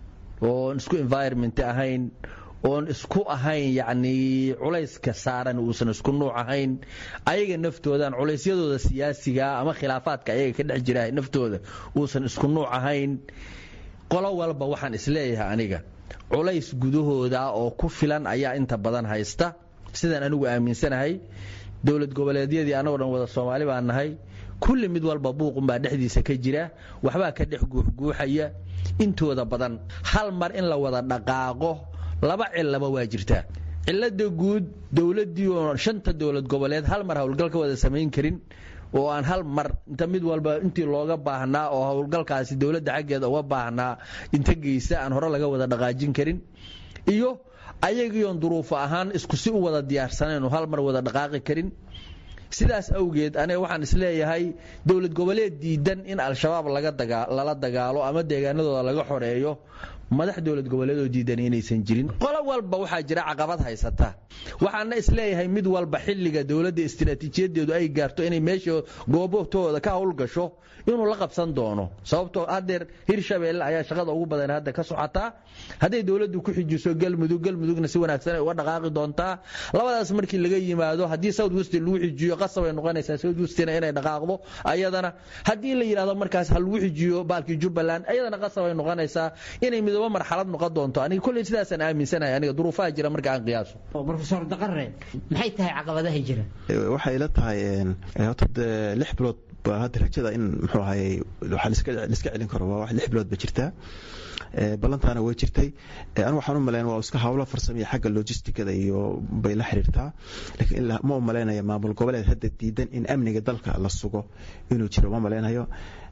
oon isku environment ahayn oon isku ahayn yacnii culayska saaran uusan isku nuuc ahayn ayaga naftoodan culaysyadooda siyaasigaa ama khilaafaadka ayaga ka dhex jira naftooda uusan isku nuuc ahayn qolo walba waxaan isleeyahay aniga culays gudahooda oo ku filan ayaa inta badan haysta sidaan anigu aaminsanahay dowlad goboleedyadii annagoo dhan wada soomaali baan nahay kulli mid walba buuqunbaa dhexdiisa ka jira waxbaa ka dhex guuxguuxaya intooda badan hal mar in la wada dhaqaaqo laba cillaba waa jirtaa cillada guud dowladdii oo shanta dowlad goboleed hal mar howlgal ka wada samayn karin oo aan hal mar inta mid walba intii looga baahnaa oo howlgalkaasi dowladda xaggeeda uga baahnaa inta geysa aan hore laga wada dhaqaajin karin iyo ayagiion duruufo ahaan isku si u wada diyaarsanayn oo hal mar wada dhaqaaqi karin sidaas awgeed aniga waxaan isleeyahay dowlad goboleed diidan in al-shabaab lala dagaalo ama deegaanadooda laga xoreeyo madax dowlad goboleedoo diidan inaysan jirin qolo walba waxaa jira caqabad haysata waxaana isleeyahay mid walba xilliga dowladda istiraatiijiyadeedu ay gaarto inay meesha goobotooda ka howlgasho inuu la qabsan doono sababtoo hadeer hirshabeelle ayaa shaqada ugu badan hadda ka socotaa hadday dowladdu ku xijiso galmudug galmudugna si wanaagsan ay uga dhaqaaqi doontaa labadaas markii laga yimaado haddii south west lagu xijiyo qasab ay noqonaysaa south westina inay dhaqaaqdo ayadana haddii la yidhahdo markaas ha lagu xijiyo baalkii jubbaland ayadana qasab ay noqonaysaa inay midoobo marxalad noqon doonto aniga kolley sidaasaan aaminsanahay aniga duruufaha jira marka aan qiyaaso
brofesor daqare maxay tahay caqabadaha jira
waxay ila tahay horta lix bilood baa hadda rajada in muxuu ahaye waxaa laiska celin karo waa wax lix bilood ba jirtaa ballantaana way jirtay anu waxaan u malayn waa iska hawlo farsamiya xagga logisticada iyo bay la xiriirtaa laakiin ma u malaynaya maamul goboleed hadda diidan in amniga dalka la sugo inuu jiro ma malaynayo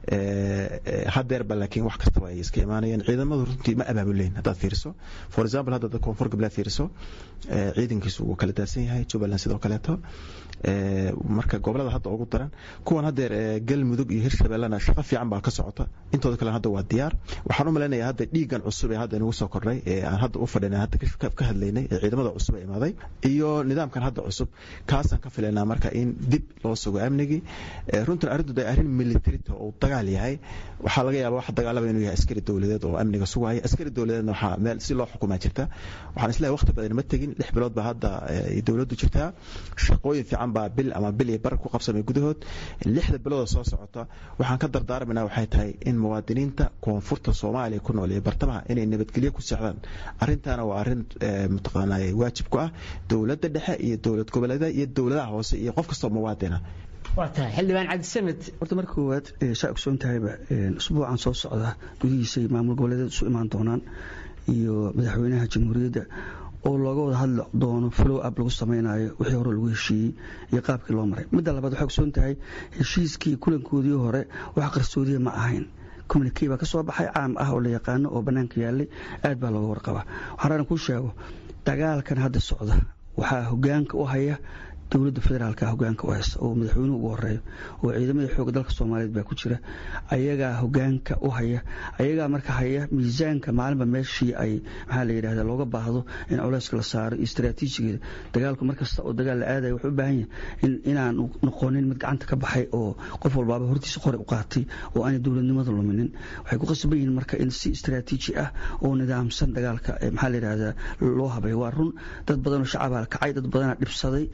hadeerba laakiin wax kastaba ay iska imaanayeen ciidamadu runtii ma abaabuleyn haddaad fiiriso for example hadda koonfur galbeed fiiriso ciidankiisu wuu kala daadsan yahay jubbaland sidoo kaleeto marka gobolada hadda ugu daran kuwan hadeer galmudug iyo hirshabellena shaqo fiican baa ka socota intooda kale hadda waa diyaar waxaan u malaynaya hadda dhiigan cusub ee hadda inagu soo kordhay ee aan hadda u fadhinay hadda ka hadlaynay ee ciidamada cusub ee imaaday iyo nidaamkan hadda cusub kaasaan ka filaynaa marka in dib loo sugo amnigii runtan arrintu arrin militarita oo dagaal yahay waxaa laga yaaba wax dagaalaba inuu yahay askari dowladeed oo amniga sugaya askari dowladeedna waxaa meel si loo xukumaa jirta waxaan isleeyahay waqti badan ma tegin lix bilood baa hadda dowladdu jirtaa shaqooyin fiican baa bil ama bil iyo bar ku qabsamay gudahood lixda bilooda soo socota waxaan ka dardaarmaynaa waxay tahay in muwaadiniinta koonfurta soomaaliya ku nool iyo bartamaha inay nabadgelyo ku socdaan arrintaana waa arrin mataqaanaa waajib ku ah dowladda dhexe iyo dowlad goboleedaha iyo dowladaha hoose iyo qof kastoo muwaadina
waa tahay xildhibaan cabdisamed
horta marka koowaad saa ogsoon tahayba usbuucan soo socda gudihiisay maamul goboleedeed isu imaan doonaan iyo madaxweynaha jamhuuriyadda oo looga wada hadli doono flow up lagu samaynayo wixii hore lagu heshiiyey iyo qaabkii loo maray midda labaad waxay ogsoon tahay heshiiskii kulankoodii hore wax qarsoodiya ma ahayn communikey baa ka soo baxay caam ah oo la yaqaano oo bannaanka yaallay aad baa looga warqabaa waxaan raaran kuu sheego dagaalkan hadda socda waxaa hogaanka u haya dowladda federaalka hogaanka u haysta oo madaxweynuhu ugu horeeyo oo ciidamada xooga dalka soomaaliyeed baa ku jira ayagaa hogaanka u haya ayagaa marka haya miisaanka maalinba meeshii ay maxaa la yidhahda looga baahdo in culeyska la saaro iyo istaraatiijigeeda dagaalku markasta oo dagaal la aadaya wuxuu u baahan yahay inaan noqonin mid gacanta ka baxay oo qof walbaaba hortiisa qori u qaatay oo aanay dowladnimada luminin waxay ku qasban yihiin marka in si istaraatiiji ah oo nidaamsan dagaalka maxaa la yidhahda loo habay waa run dad badanoo shacabaa kacay dad badanaa dhibsaday dad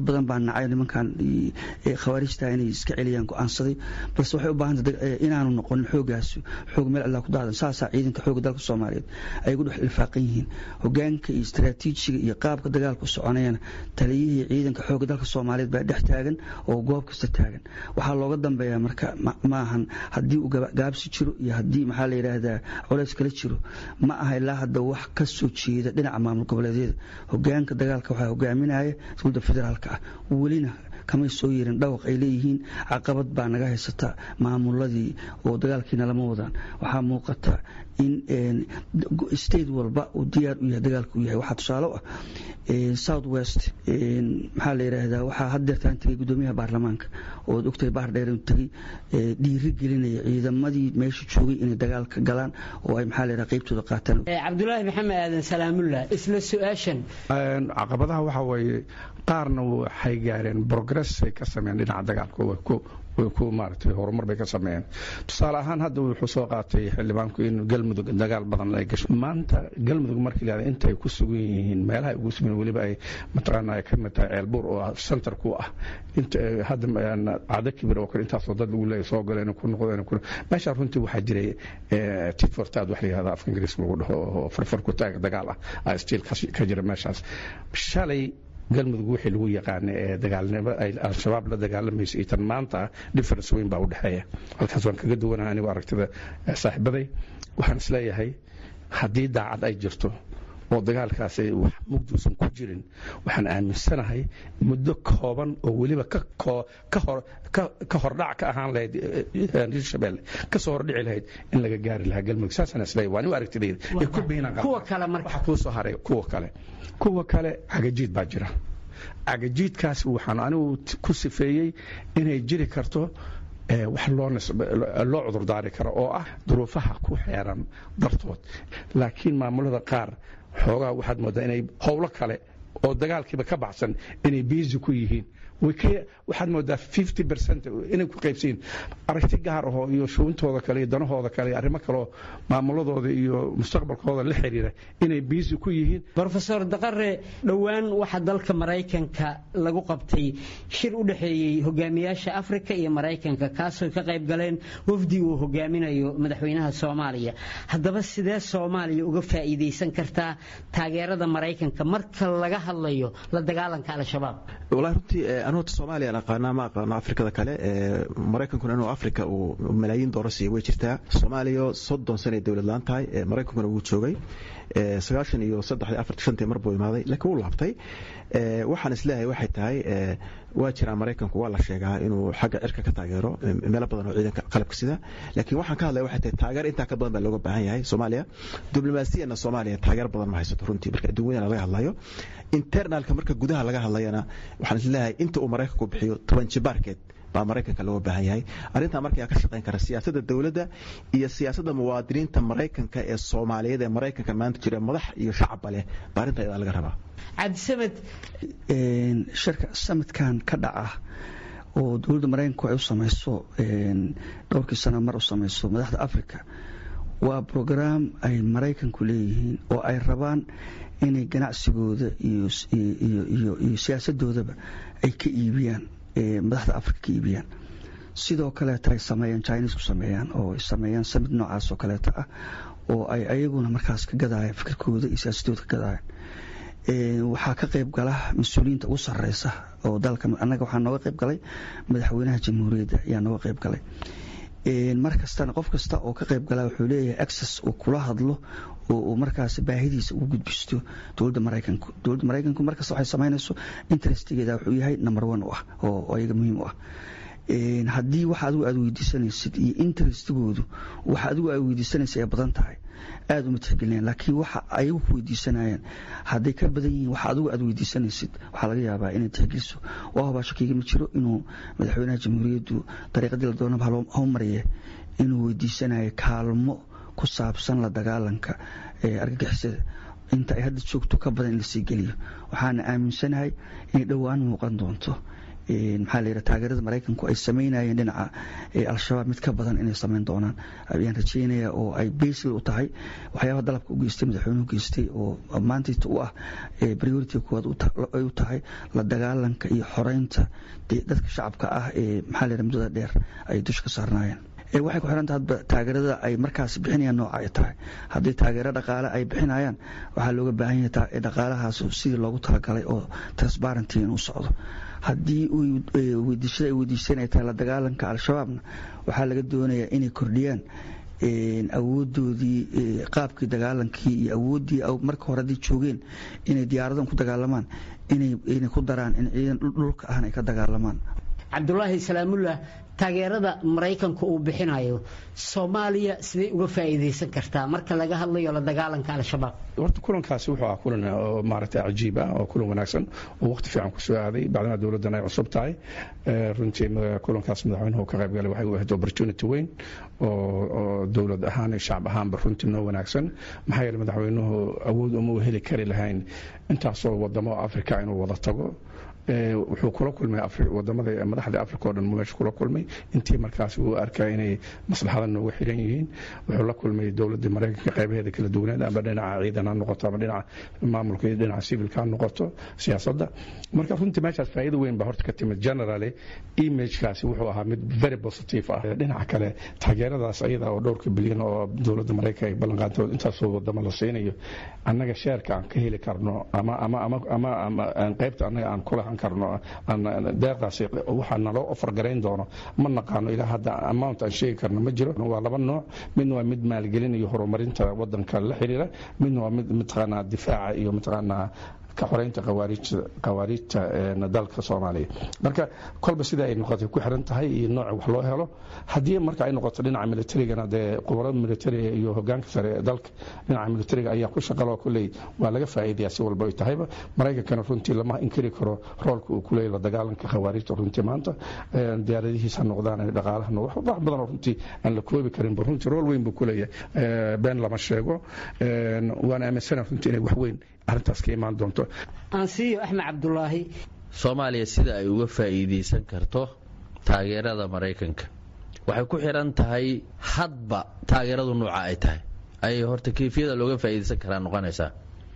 badan baa nacay nimankan khawaarijta inay iska celiyaan go-aansaday balse waxay u baahantay inaanu noqonin xoogaas xoog meel alla ku daadan saasaa ciidanka xooga dalka soomaaliyeed ay ugu dhex ilfaaqan yihiin hogaanka iyo istaraatiijiga iyo qaabka dagaalka u soconayana taliyihii ciidanka xooga dalka soomaaliyeed baa dhex taagan oo goob kasta taagan waxaa looga dambeeyaa marka maahan haddii uu gaabsi jiro iyo haddii maxaa la yidhaahdaa colays kala jiro ma aha ilaa hadda wax ka soo jeeda dhinaca maamul goboleedyada hogaanka dagaalka waxaa hogaaminaya dowladda federaalka ah welina kamay soo yeerin dhawaq ay leeyihiin caqabad baa naga haysata maamuladii oo dagaalkiina lama wadaan waxaa muuqata in state walba uu diyaar u yahay dagaalka u yahay waxaa tusaale ah south west maxaa la yidhaahdaa waxaa haddeertaan tegay guddoomiyaha baarlamaanka ood ogtahay bahar dheer inuu tegey dhiiri gelinaya ciidamadii meesha joogay inay dagaalka galaan oo ay maxaa la yidhaha qaybtooda qaataan
cabdulaahi maxamed aadan salaamullah isla su-aashan
caqabadaha waxaa weeye qaarna waxay gaareen progress ay ka sameeyeen dhinaca dagaalka way ku maaragtay horumar bay ka sameeyeen tusaale ahaan hadda wuxuu soo qaatay xildhibaanku in galmudug dagaal badan ay gasho maanta galmudug markii la intay ku sugan yihiin meelaha ugu sugan weliba ay mataqaana ay ka mid tahay ceelbuur oo center ku ah inta hadda cado kibir oo kale intaasoo dad lagu leeyahay soo galeen ku noqdeen ku meesha runtii waxaa jiray tit for tat wax la yihahda afka ingiriiska lagu dhaho oo farfar ku taag dagaal ah stiil ka jira meeshaas shalay galmudug wixii lagu yaqaana ee dagaalnimo ay al-shabaab la dagaalamaysa iyo tan maanta difference weyn baa u dhexeeya halkaas waan kaga duwanaha anigu aragtida saaxiibaday waxaan isleeyahay haddii daacad ay jirto oo dagaalkaas wax mugduusan ku jirin waxaan aaminsanahay muddo kooban oo weliba ka hordhac ka ahaan lahayd hirshabelle kasoo hordhici lahayd in laga gaari lahaa galmudug saasaan isleeyahay waa anigu aragtidayda
kuwa kale marka
waxaa kuu soo haray kuwa kale kuwa kale cagajiid baa jira cagajiidkaas waxaan anigu ku sifeeyey inay jiri karto wax loo cudurdaari karo oo ah duruufaha ku xeeran dartood laakiin maamulada qaar xoogaa waxaad moodaa inay howlo kale oo dagaalkiiba ka baxsan inay biisi ku yihiin waxaad moodaa fifty percent inay ku qaybsayiin aragti gaar ahoo iyo shuuntooda kale iyo danahooda kale iyo arrimo kaleoo maamuladooda iyo mustaqbalkooda la xiriira inay biisi ku yihiin
rofeor daqare dhowaan waxaa dalka maraykanka lagu qabtay shir u dhexeeyey hogaamiyaasha afrika iyo maraykanka kaasoo ka qayb galeen wafdi uu hogaaminayo madaxweynaha soomaaliya haddaba sidee soomaaliya uga faa'iidaysan kartaa taageerada maraykanka marka laga hadlayo la dagaalanka al-shabaab
anu horta soomaaliya aqaanaa ma aqaano afrikada kale maraykankuna inuu afrika uu malaayiin doolar siiya way jirtaa soomaaliya soddon sanay dowlad laan tahay maraykankuna wuu joogay sagaashan iyo saddexdii afartii shantii mar buu imaaday laakiin wuu laabtay waxaan isleeyahay waxay tahay waa jiraa maraykanku waa la sheegaa inuu xagga cirka ka taageero meelo badan oo ciidanka qalabka sida laakiin waxaan ka hadlaya waxay tahay taageer intaa ka badan baa looga baahan yahay soomaaliya diblomaasiyana soomaaliya taageer badan ma haysato runtii marka adduunyadana laga hadlayo internalka marka gudaha laga hadlayana waxaan isleeyahay inta uu maraykanku bixiyo toban jibaarkeed baa maraykanka looga baahan yahay arrintaa markaa ka shaqayn kara siyaasadda dowladda iyo siyaasadda muwaadiniinta maraykanka ee soomaaliyeed ee maraykanka maanta jira madax iyo shacabba leh baa arrintaa iyadaa laga rabaa
cabdisamed
shirka samadkan ka dhaca oo dowladda maraykanku ay u samayso dhowrkii sano mar u samayso madaxda africa waa brograam ay maraykanku leeyihiin oo ay rabaan inay ganacsigooda iyo siyaasadoodaba ay ka iibiyaan madaxda africa ka iibiyaan sidoo kaleeta ay sameeyaan chinesku sameeyaan oo ay sameeyaan samid noocaas oo kaleeta ah oo ay ayaguna markaas ka gadayaan fikirkooda iyo siyaasadooda ka gadayaan waxaa ka qayb gala mas-uuliyiinta ugu sareysa oo dalka annaga waxaa nooga qayb galay madaxweynaha jamhuuriyadda ayaa nooga qayb galay mar kastana qof kasta oo ka qayb gala wuxuu leeyahay access uu kula hadlo oo uu markaas baahidiisa ugu gudbisto dowladda maraykanku dowladda maraykanku markasta waxay samaynayso interestigeeda wuxuu yahay number one u ah oo ayaga muhiim u ah haddii waxa adigu aad weydiisanaysid iyo interestigoodu waxa adigu aad weydiisanaysa ay badan tahay aada uma tixgelinayaan laakiin waxa ayagu ku weydiisanayaan hadday ka badan yihiin waxa adigu aad weydiisanaysid waxaa laga yaabaa inay tixgeliso waa hubaa shakiiga ma jiro inuu madaxweynaha jamhuuriyaddu dariiqadii la doonaba hau mariye inuu weydiisanayo kaalmo ku saabsan la dagaalanka argagixisada inta ay hadda joogto ka badan in lasii geliyo waxaana aaminsanahay inay dhowaan muuqan doonto maxaa la yidhaha taageerada maraykanku ay samaynayeen dhinaca al-shabaab mid ka badan inay samayn doonaan ayaan rajeynaya oo ay basl u tahay waxyaabaha dalabka u geystay madaxweynuhu geystay oo maantayta u ah priority koowaad ay u tahay la dagaalanka iyo xoreynta dadka shacabka ah ee maxaa la yidhaha muddada dheer ay dusha ka saarnaayeen waxay ku xiranta hadba taageerada ay markaas bixinayaan nooca ay tahay haddii taageero dhaqaale ay bixinayaan waxaa looga baahan yahay dhaqaalahaas sidii loogu talagalay oo transparenty inuu socdo haddii weydiishada ay weydiisteen ay tahay la dagaalanka al-shabaabna waxaa laga doonayaa inay kordhiyaan awoodoodii qaabkii dagaalankii iyo awooddii marka hore haday joogeen inay diyaaradan ku dagaalamaan inay ku daraan in ciidan dhulka ahna ay ka dagaalamaan
cabdulaahi salaamullah taageerada maraykanka uu bixinayo soomaaliya siday uga faa'iidaysan kartaa marka laga hadlayo la dagaalanka al-shabaab
horta kulankaasi wuxuu ahaa kulan oo maaragtay cajiib ah oo kulan wanaagsan oo waqti fiican ku soo aaday bacdama dowladdan ay cusub tahay runtii kulankaas madaxweynuhu ka qayb galay waxay u ahayd opportunity weyn oo dowlad ahaan iyo shacab ahaanba runtii noo wanaagsan maxaa yeele madaxweynuhu awood uma u heli kari lahayn intaasoo wadamo africa inuu wada tago wuxuu kula kulmay wadamada madaxda africa o dhan meesha kula kulmay intii markaas uu arkay inay maslaxada nooga xiran yihiin wuxuu la kulmay dowladda maraykanka qaybaheeda kala duwaneed ama dhinaca ciidan ha noqoto ama dhinaca maamulka iyo dhinaca civilka ha noqoto siyaasadda marka runtii meeshaas faa'iido weyn baa horta ka timid generally imagekaasi wuxuu ahaa mid very positive ah dhinaca kale taageeradaas ayada oo dhowrka bilyan oo dowladda maraykanka ay ballan qaadto intaasoo wadamo la siinayo annaga sheerka aan ka heli karno ama ama ama ama ama qaybta annaga aan kulahan karno deeqdaasi waxaa naloo ofar garayn doono ma naqaano ilaa hadda amount aan sheegi karno ma jiro waa laba nooc midna waa mid maalgelin iyo horumarinta wadanka la xiriira midna waa mid mataqaanaa difaaca iyo mataqaanaa ka xoreynta qawaariijta dalka soomaaliya marka kolba sida ay noqotay ku xiran tahay iyo nooca wax loo helo haddii marka ay noqoto dhinaca militarigana dee qubarada militariga iyo hogaanka sare ee dalka dhinaca militariga ayaa ku shaqalo kulley waa laga faa'iidaya si walba ay tahayba maraykankana runtii lama inkiri karo roolka uu kuleeyahy la dagaalanka khawaariijta runtii maanta diyaaradihiisa noqdaan dhaqaalaha wax badan oo runtii aan la koobi karinba runtii rool weyn buu kuleeyahay been lama sheego waan aaminsana runtii inay wax weyn arrintaas ka imaan doonto
aansiiyo axmed cabdulaahi
soomaaliya sida ay uga faa'iidaysan karto taageerada maraykanka waxay ku xidhan tahay hadba taageeradu nuuca ay tahay ayay horta kayfiyada looga faa'iidaysan karaa noqonaysaa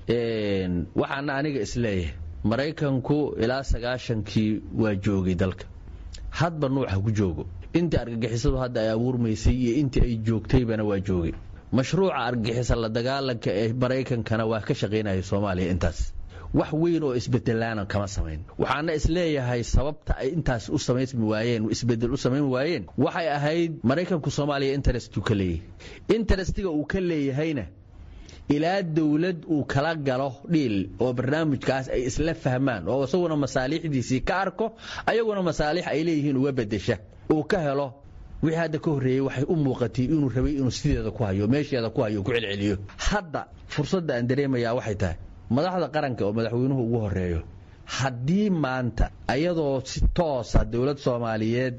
waxaana aniga isleeyahay maraykanku ilaa sagaashankii waa joogay dalka hadba nuuca ku joogo intii argagixisadu hadda ay abuurmaysay iyo intii ay joogtaybana waa joogay mashruuca argagixisa la dagaalanka ee maraykankana waa ka shaqaynaya soomaaliya intaas wax weyn oo isbedelaana kama samayn waxaana isleeyahay sababta ay intaas u samaysmi waayeen isbedel u samayn waayeen waxay ahayd maraykanku soomaaliya interest uu ka leeyahay interestiga uu ka leeyahayna ilaa dowlad uu kala galo dhiil oo barnaamijkaas ay isla fahmaan oo isaguna masaalixdiisii ka arko ayaguna masaalix ay leeyihiin uga bedesha uu ka helo wixii hadda ka horreeyey waxay u muuqatay inuu rabay inuu sideeda ku hayo meesheeda ku hayo ku celceliyo hadda fursadda aan dareemayaa waxay tahay madaxda qaranka oo madaxweynuhu ugu horeeyo haddii maanta ayadoo si toosa dowlad soomaaliyeed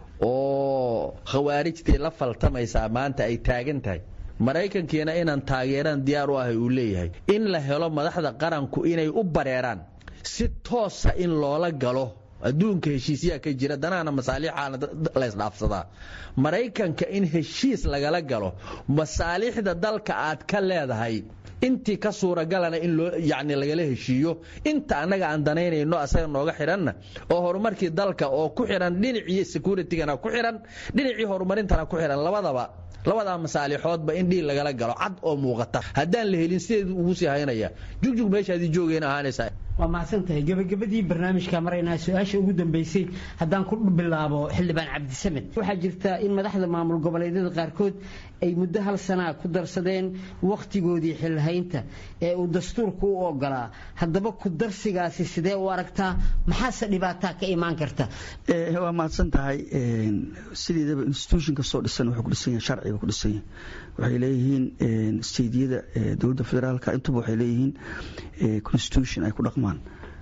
oo khawaarijtii la faltamaysaa maanta ay taagan tahay maraykankiina inaan taageeraan diyaar u ahay uu leeyahay in la helo madaxda qaranku inay u bareeraan si toosa in loola galo adduunka heshiisyaa ka jira danahana masaalixaana laysdhaafsadaa maraykanka in heshiis lagala galo masaalixda dalka aad ka leedahay intii ka suuragalana in loo yacni lagala heshiiyo inta annaga aan danaynayno asaga nooga xidhanna oo horumarkii dalka oo ku xidhan dhinacii securitigana ku xidhan dhinacii horumarintana ku xidhan labadaba labadaa masaalixoodba in dhiil lagala galo cad oo muuqata haddaan la helin sideedu ugu sii haynaya jugjug meeshaadii joogeen ahaanaysaa
waa mahadsantahay gebagabadii barnaamijka maraynaa su-aasha ugu dambeysay haddaan ku bilaabo xildhibaan cabdisamed waxaa jirta in madaxda maamul goboleedyada qaarkood ay muddo hal sanaa ku darsadeen wakhtigoodii xilhaynta ee uu dastuurku u ogolaa haddaba ku darsigaasi sidee u aragtaa maxaase dhibaataa ka imaan karta
waa mahadsan tahay sideedaba institution kastoo dhisan wuxuu ku dhisan yahay sharciga ku dhisan yahay waxay leeyihiin steediyada dowladda federaalka intuba waxay leeyihiin constitution ay ku dhaqmaan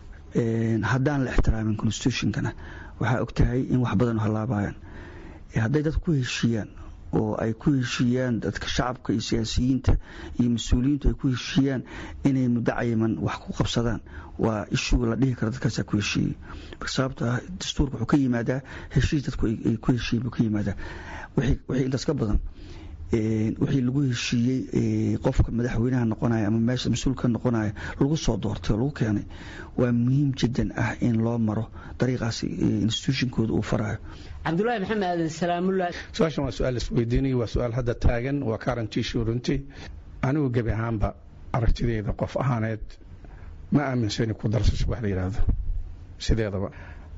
haddaan la ixtiraamin constitutionkana waxaa og tahay in wax badan halaabayaan hadday dadku ku heshiiyaan oo ay ku heshiiyaan dadka shacabka iyo siyaasiyiinta iyo mas-uuliyiintu ay ku heshiiyaan inay muddo cayiman wax ku qabsadaan waa ishuu la dhihi karo dadkaasaa ku heshiiyey sababto ah dastuurka wuxuu ka yimaadaa heshiis dadku ay ku heshiiyen buu ka yimaadaa wixii intaas ka badan wixii lagu heshiiyey qofka madaxweynaha noqonaya ama meesha mas-uulka noqonaya lagu soo doortay oo lagu keenay waa muhiim jiddan ah in loo maro dariiqaas institutionkooda uu farayo
cabdulaahi maxamed aadan salaamullah
su-aashan waa su-aal isweydiinaya waa su-aal hadda taagan waa current issue runtii anigu gebi ahaanba aragtideyda qof ahaaneed ma aaminsani ku darsasho wax la yidhaahdo sideedaba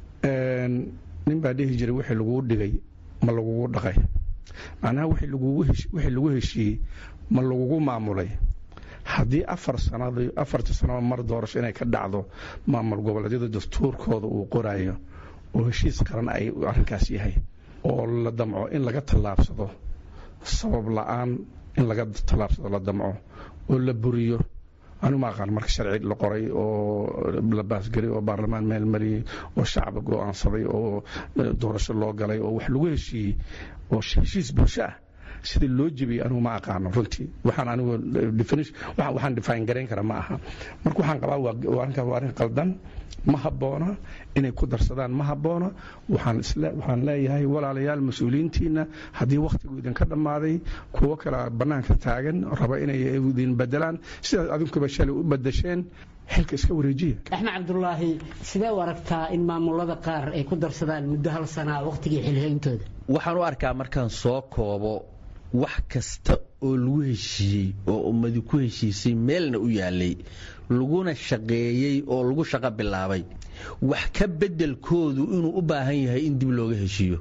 nin baa dhihi jiray wixii laguu dhigay ma lagugu dhaqay macnaha wixii lagu heshiiyey ma lagugu maamulay haddii afar sanad afartii sanaba mar doorasho inay ka dhacdo maamul goboleedyada dastuurkooda uu qorayo oo heshiis qaran ay arrinkaas yahay oo la damco in laga tallaabsado sabab la-aan in laga tallaabsado la damco oo la buriyo anigu ma aqaan marka sharci la qoray oo la baasgelay oo baarlamaan meel mariyey oo shacba go-aansaday oo doorasho loo galay oo wax lagu heshiiyey oo heshiis bulsho ah sida loo jebiyey anigu ma aqaano runtii waxaan anigu waxaan define garayn kara ma aha marka waxaan qabaa waa arrin qaldan ma habboona inay ku darsadaan ma habboona waxaan leeyahay walaalayaal mas-uuliyiintiina haddii wakhtigu idinka dhammaaday kuwo kale bannaanka taagan raba inay idin bedelaan sidaas adinkuba shalay u badasheen xilka iska wareejiya
axmed cabdulaahi sidee u aragtaa in maamulada qaar ay ku darsadaan muddo hal sanaa wakhtigii xilhayntooda
waxaan u arkaa markaan soo koobo wax kasta oo lagu heshiiyey oo ummadi ku heshiisay meelna u yaalay laguna shaqeeyey oo lagu shaqo bilaabay wax ka beddelkoodu inuu u baahan yahay in dib looga heshiiyo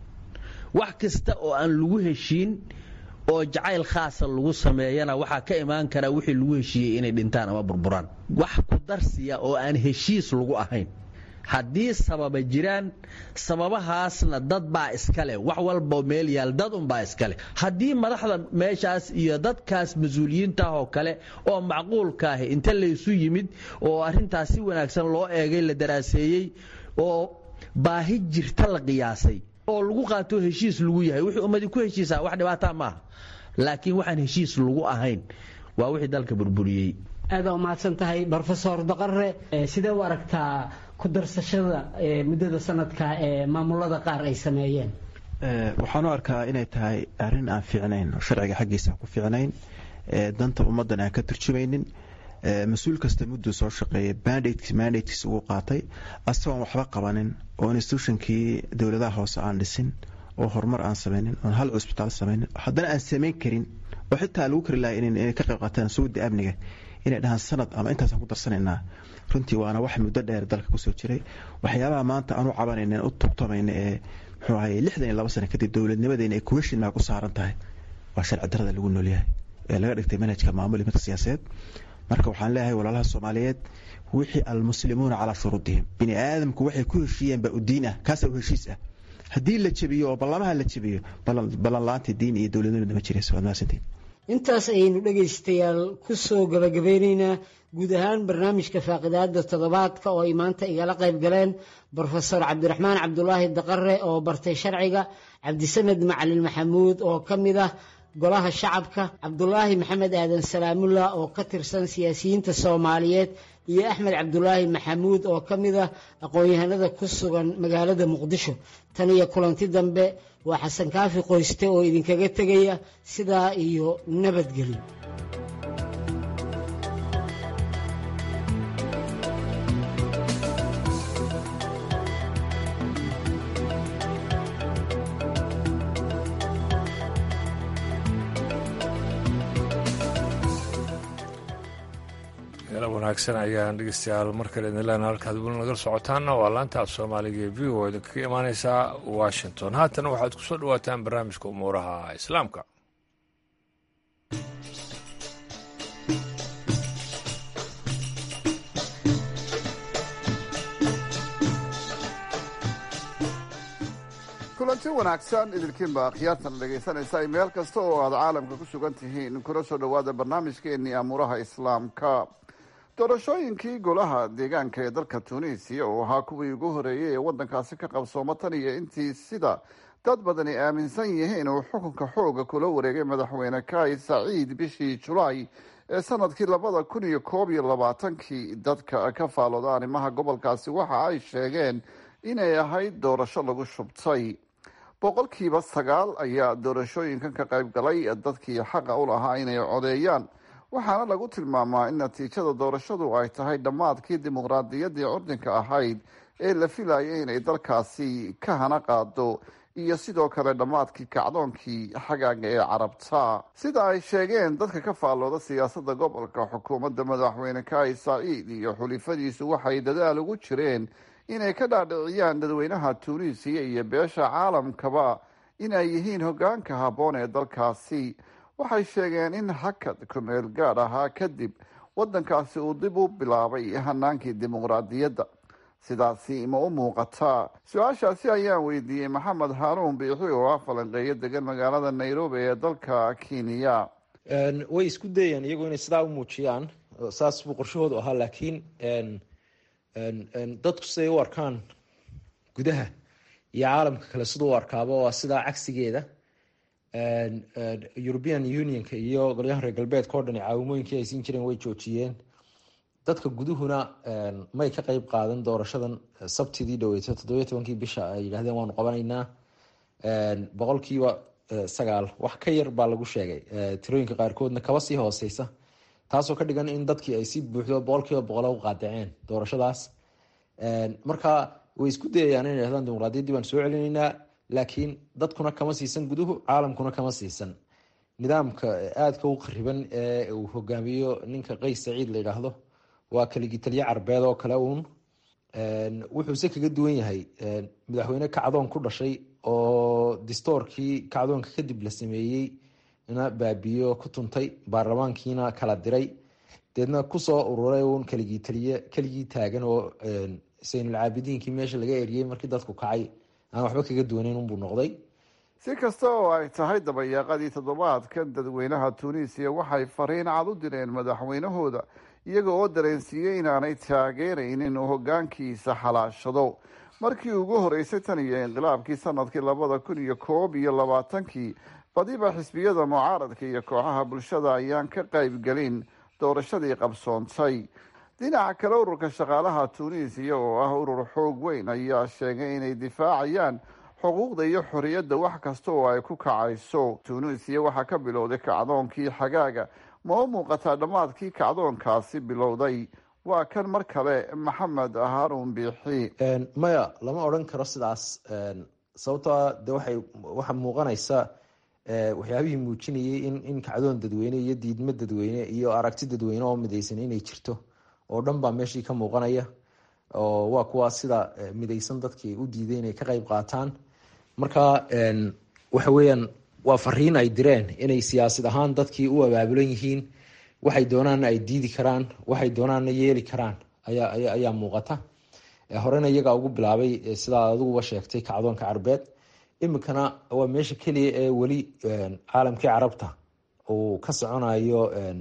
wax kasta oo aan lagu heshiin oo jacayl khaasa lagu sameeyana waxaa ka imaan karaa wixii lagu heshiiyey inay dhintaan ama burburaan wax ku darsiya oo aan heshiis lagu ahayn haddii sababa jiraan sababahaasna dad baa iska leh wax walba meel yaal dad unbaa iska leh haddii madaxda meeshaas iyo dadkaas mas-uuliyiintaah oo kale oo macquulkaahi inta laysu yimid oo arrintaas si wanaagsan loo eegay la daraaseeyey oo baahi jirta la qiyaasay oo lagu qaato heshiis lagu yahay wixii ummadii ku heshiisaa wax dhibaataa maaha laakiin waxaan heshiis lagu ahayn waa wixii dalka burburiyey
aada umahadsan tahay rofesor daqare sidee u aragtaa ku darsashada muddada sanadka ee maamulada qaar ay sameeyeen
waxaan u arkaa inay tahay arrin aan fiicnayn oo sharciga xaggiisa aan ku fiicnayn danta ummaddan aan ka turjumaynin mas-uul kasta mudduu soo shaqeeyay mandatekiis ugu qaatay asagoon waxba qabanin oo institutionkii dowladaha hoose aan dhisin oo horumar aan samaynin oon hal cusbitaal samaynin haddana aan samayn karin oo xitaa lagu kari lahay inay ka qayb qaataan suuda amniga inay dhahaan sanad ama intaasaan ku darsanaynaa runtii waana wax muddo dheer dalka kusoo jiray waxyaabaha maanta aan u cabanayna u tubtamayna ee muxuu ahaye lixdan iyo laba sano kadib dowladnimadeena ay kuweshin maa ku saaran tahay waa sharci darada lagu noolyahay ee laga dhigtay manhajka maamul iyo midka siyaasadeed marka waxaan leeyahay walaalaha soomaaliyeed wixii almuslimuuna calaa shuruudihim bini aadamku waxay ku heshiiyeen baa u diin ah kaasaa u heshiis ah haddii la jebiyo oo ballamaha la jebiyo ballanla-aanta diin iyo dowladnimada ma jirayso waad mahadsantiin
intaas ayaynu dhegaystayaal ku soo gabagabeynaynaa guud ahaan barnaamijka faaqidaada toddobaadka oo ay maanta igala qayb galeen brofesor cabdiraxmaan cabdulaahi daqare oo bartay sharciga cabdisamed macalin maxamuud oo ka mid ah golaha shacabka cabdulaahi maxamed aadan salaamullah oo ka tirsan siyaasiyiinta soomaaliyeed iyo axmed cabdulaahi maxamuud oo ka mid ah aqoon-yahanada ku sugan magaalada muqdisho tan iyo kulanti dambe waa xasan kaafi qoyste oo idinkaga tegaya sidaa iyo nabadgelyo
wanaagsan ayaan dhegeystayaal mar kale idin leenaha halkaad weli nagala socotaanna waa laanta af soomaaliga ee v o idinkaga imaaneysaa washington haatan waxaad ku soo dhawaataan barnaamijka umuuraha islaamka
kulanti wanaagsan idinkiinba akhyaartan dhegaysanaysa meel kasta oo aad caalamka ku sugan tihiin kuna soo dhowaada barnaamijkeennii amuuraha islaamka doorashooyinkii golaha deegaanka ee dalka tunisiya oo ahaa kuwii ugu horeeyey ee waddankaasi ka qabsooma tan iyo intii sida dad badani aaminsan yihiin uu xukunka xooga kula wareegay madaxweyne kai saciid bishii julaay ee sanadkii labada kun iyo koob iyo labaatankii dadka ka faalooda arrimaha gobolkaasi waxa ay sheegeen inay ahayd doorasho lagu shubtay boqolkiiba sagaal ayaa doorashooyinkan ka qayb galay dadkii xaqa u lahaa inay codeeyaan waxaana lagu tilmaamaa in natiijada doorashadu ay tahay dhammaadkii dimuqraadiyaddii curdinka ahayd ee la filayay inay dalkaasi ka hana qaado iyo sidoo kale dhammaadkii kacdoonkii xagaaga ee carabta sida ay sheegeen dadka ka faallooda siyaasadda gobolka xukuumadda madaxweyne kai saciid iyo xulifadiisu waxay dadaal ugu jireen inay ka dhaadhiciyaan dadweynaha tuuniisiya iyo beesha caalamkaba inay yihiin hoggaanka habboon ee dalkaasi waxay sheegeen in hakad kumeel gaadh ahaa kadib waddankaasi uu dib u bilaabay hanaankii dimuqraadiyadda sidaasi ma u muuqataa su-aashaasi ayaan weydiiyey maxamed haaruun biixi oo ah falanqeeyo degan magaalada nairobi ee dalka kenya
way isku dayeen iyagu inay sidaa u muujiyaan saas buu qorshahoodu ahaa laakiin dadku siday u arkaan gudaha iyo caalamka kale siduu u arkaaba waa sidaa cagsigeeda european unionka iyo golyahan reer galbeedka o dhan caawimooyinkii ay siin jireen way joojiyeen dadka guduhuna may ka qeyb qaadan doorashadan sabtidii dhaweyto toddobiyo tobankii bisha ay yidhahdeen waanu qabanaynaa boqolkiiba sagaal wax ka yar baa lagu sheegay tirooyinka qaarkoodna kaba sii hooseysa taasoo ka dhigan in dadkii ay si buuxdo boqolkiiba boqol u qaadaceen doorashadaas marka way isku dayayaan inay yhahdaan dimuqraadiyaddii baan soo celinaynaa laakiin dadkuna kama siisan guduhu caalamkuna kama siisan nidaamka aadka u qariban ee uu hogaamiyo ninka qays saciid la yidhaahdo waa kaligitaliye carbeed oo kale uun wuxuuse kaga duwan yahay madaxweyne kacdoon ku dhashay oo distoorkii kacdoonka kadib la sameeyey na baabiyo ku tuntay baarlamaankiina kala diray deedna kusoo ururay uun kaligitaliye keligii taagan oo saynulcaabidiinkii meesha laga eriyey markii dadku kacay aan waxba kaga duwaneyn unbuu noqday
si kasta oo ay tahay dabayaaqadii toddobaadkan dadweynaha tuuniisiya waxay fariin cad u direen madaxweynahooda iyaga oo dareensiiyey inaanay taageeraynin uu hoggaankiisa xalaashado markii ugu horeysay tan iyo inqilaabkii sanadkii labada kun iyo koob iyo labaatankii badiba xisbiyada mucaaradka iyo kooxaha bulshada ayaan ka qaybgelin doorashadii qabsoontay dhinaca kale ururka shaqaalaha tuuniisiya oo ah urur xoog weyn ayaa sheegay inay difaacayaan xuquuqda iyo xorriyadda wax kasta oo ay ku kacayso tuuniisiya waxaa ka bilowday kacdoonkii xagaaga ma u muuqataa dhammaadkii kacdoonkaasi bilowday waa kan mar kale maxamed haarun biixi
maya lama odhan karo sidaas sababtoa de waxay waxaa muuqanaysa waxyaabihii muujinayay in in kacdoon dadweyne iyo diidmo dadweyne iyo aragti dadweyne oo midaysan inay jirto oo dhan baa meeshii ka muuqanaya oo waa kuwa sida midaysan dadkii u diiday inay ka qeyb qaataan marka waxa weeyaan waa fariin ay direen inay siyaasad ahaan dadkii u abaabulan yihiin waxay doonaanna ay diidi karaan waxay doonaanna yeeli karaan ayaa ayaa muuqata horena iyagaa ugu bilaabay sidaa adiguba sheegtay kacdoonka carbeed iminkana waa meesha keliya ee weli caalamkii carabta uu ka soconayo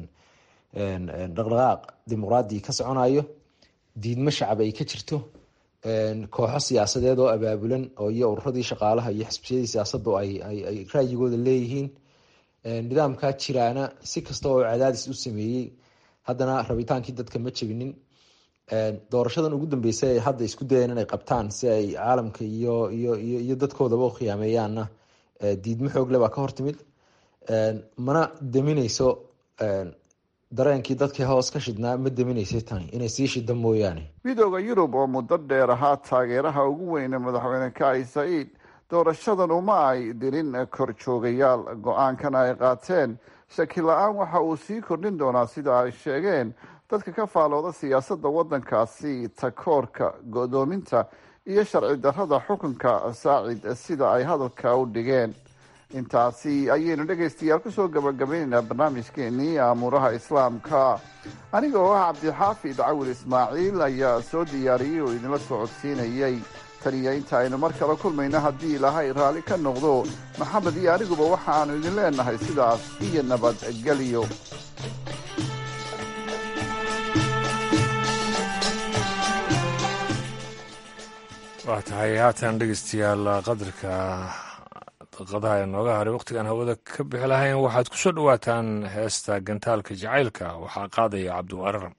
dhaqdhaqaaq dimuqraadi ka soconayo diidmo shacab ay ka jirto kooxo siyaasadeed oo abaabulan oo iyo ururadii shaqaalaha iyo xisbiyadii siyaasaddu ay raayigooda leeyihiin nidaamkaa jiraana si kasta oo cadaadis u sameeyey haddana rabitaankii dadka ma jebinin doorashadan ugu dambeysa ay hadda isku dayeen inay qabtaan si ay caalamka iyo iyo iyo iyo dadkoodaba u khiyaameeyaanna diidmo xoogle baa ka hortimid mana damineyso dareenkii dadkii hoos ka shidnaa ma daminaysay tani inay sii shida mooyaane
midooda yurub oo muddo dheer ahaa taageeraha ugu weyne madaxweyne kai saciid doorashadan uma ay dirin korjoogayaal go-aankan ay qaateen shaki la-aan waxa uu sii kordhin doonaa sida ay sheegeen dadka ka faalooda siyaasadda waddankaasi takoorka go-doominta iyo sharci darrada xukunka saacid sida ay hadalka u dhigeen intaasi ayaynu dhegaystayaal kusoo gabagabaynaynaa barnaamijkeenii aamuuraha islaamka aniga oo ah cabdixaafid cawil ismaaciil ayaa soo diyaariyey oo idinla socodsiinayey tan iyo inta aynu mar kale kulmayno haddii ilaahay raalli ka noqdo maxamed iyo aniguba waxa aanu idin leenahay sidaas iyo nabadgelyo
waa tahay haatan dhegeystayaal qadarka daqadaha ee nooga haray wakhtigaan hawada ka bixi lahayn waxaad ku soo dhowaataan heesta gantaalka jacaylka waxaa qaadaya cabdiwararam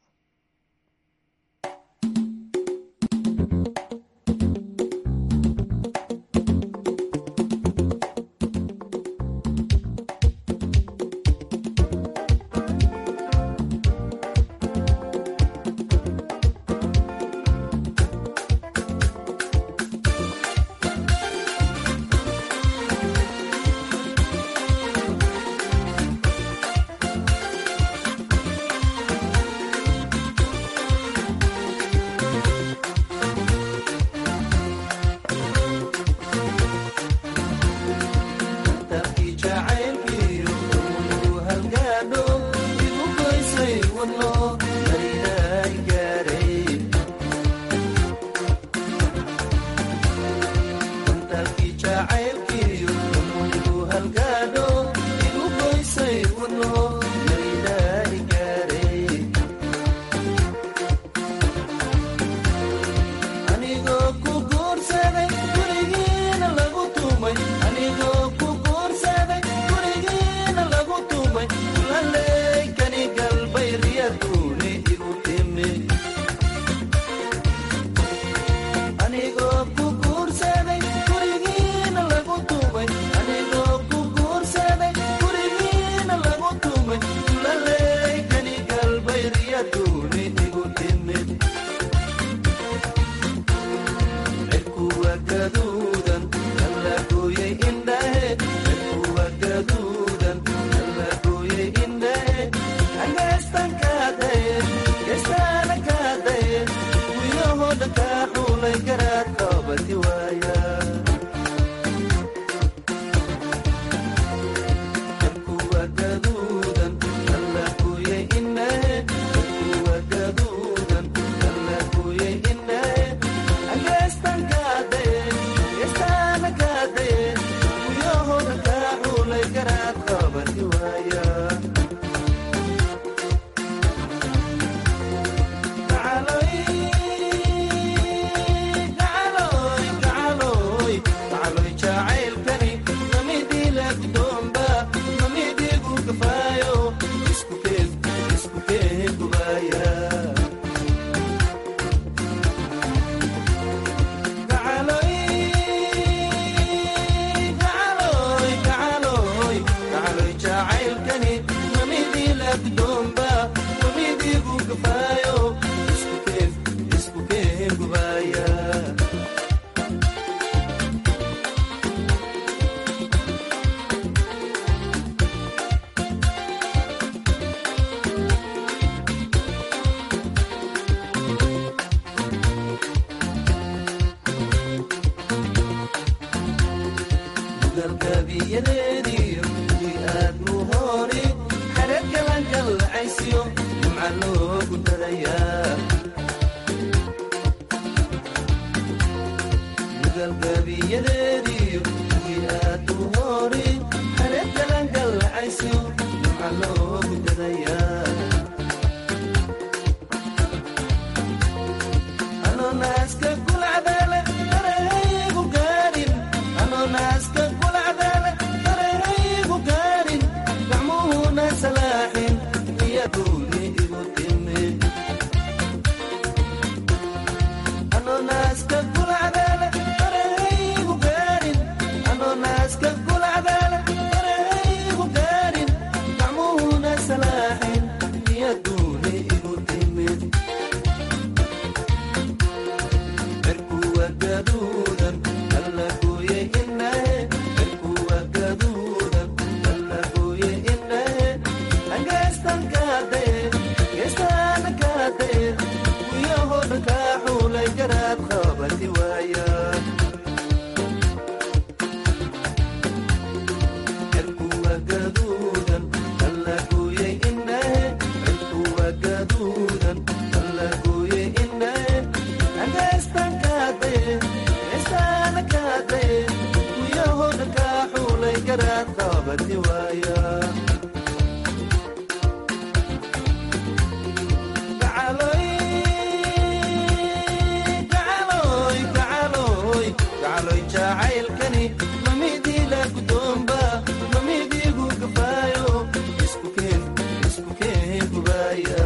gacaloy jacaylkani mamidii la gudoomba mamidiigu gabaayo isku keen isku keen gubaaya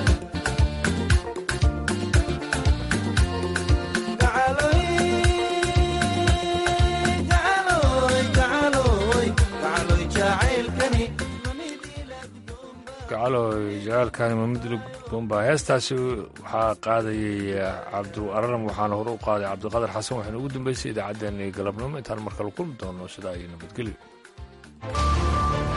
gacaloy gacaloy gacaloy gacaloy jacaylkani
gacaloy jacaalkani mamidla gudboonbaa heestaasi waxaa qaadayay cabdu araram waxaana hore u qaaday cabdiqadar xasan waxayna ugu dambeysay idaacaddeenii galabnimo intaan markale kulmi doono sidaa iyo nabadgelyo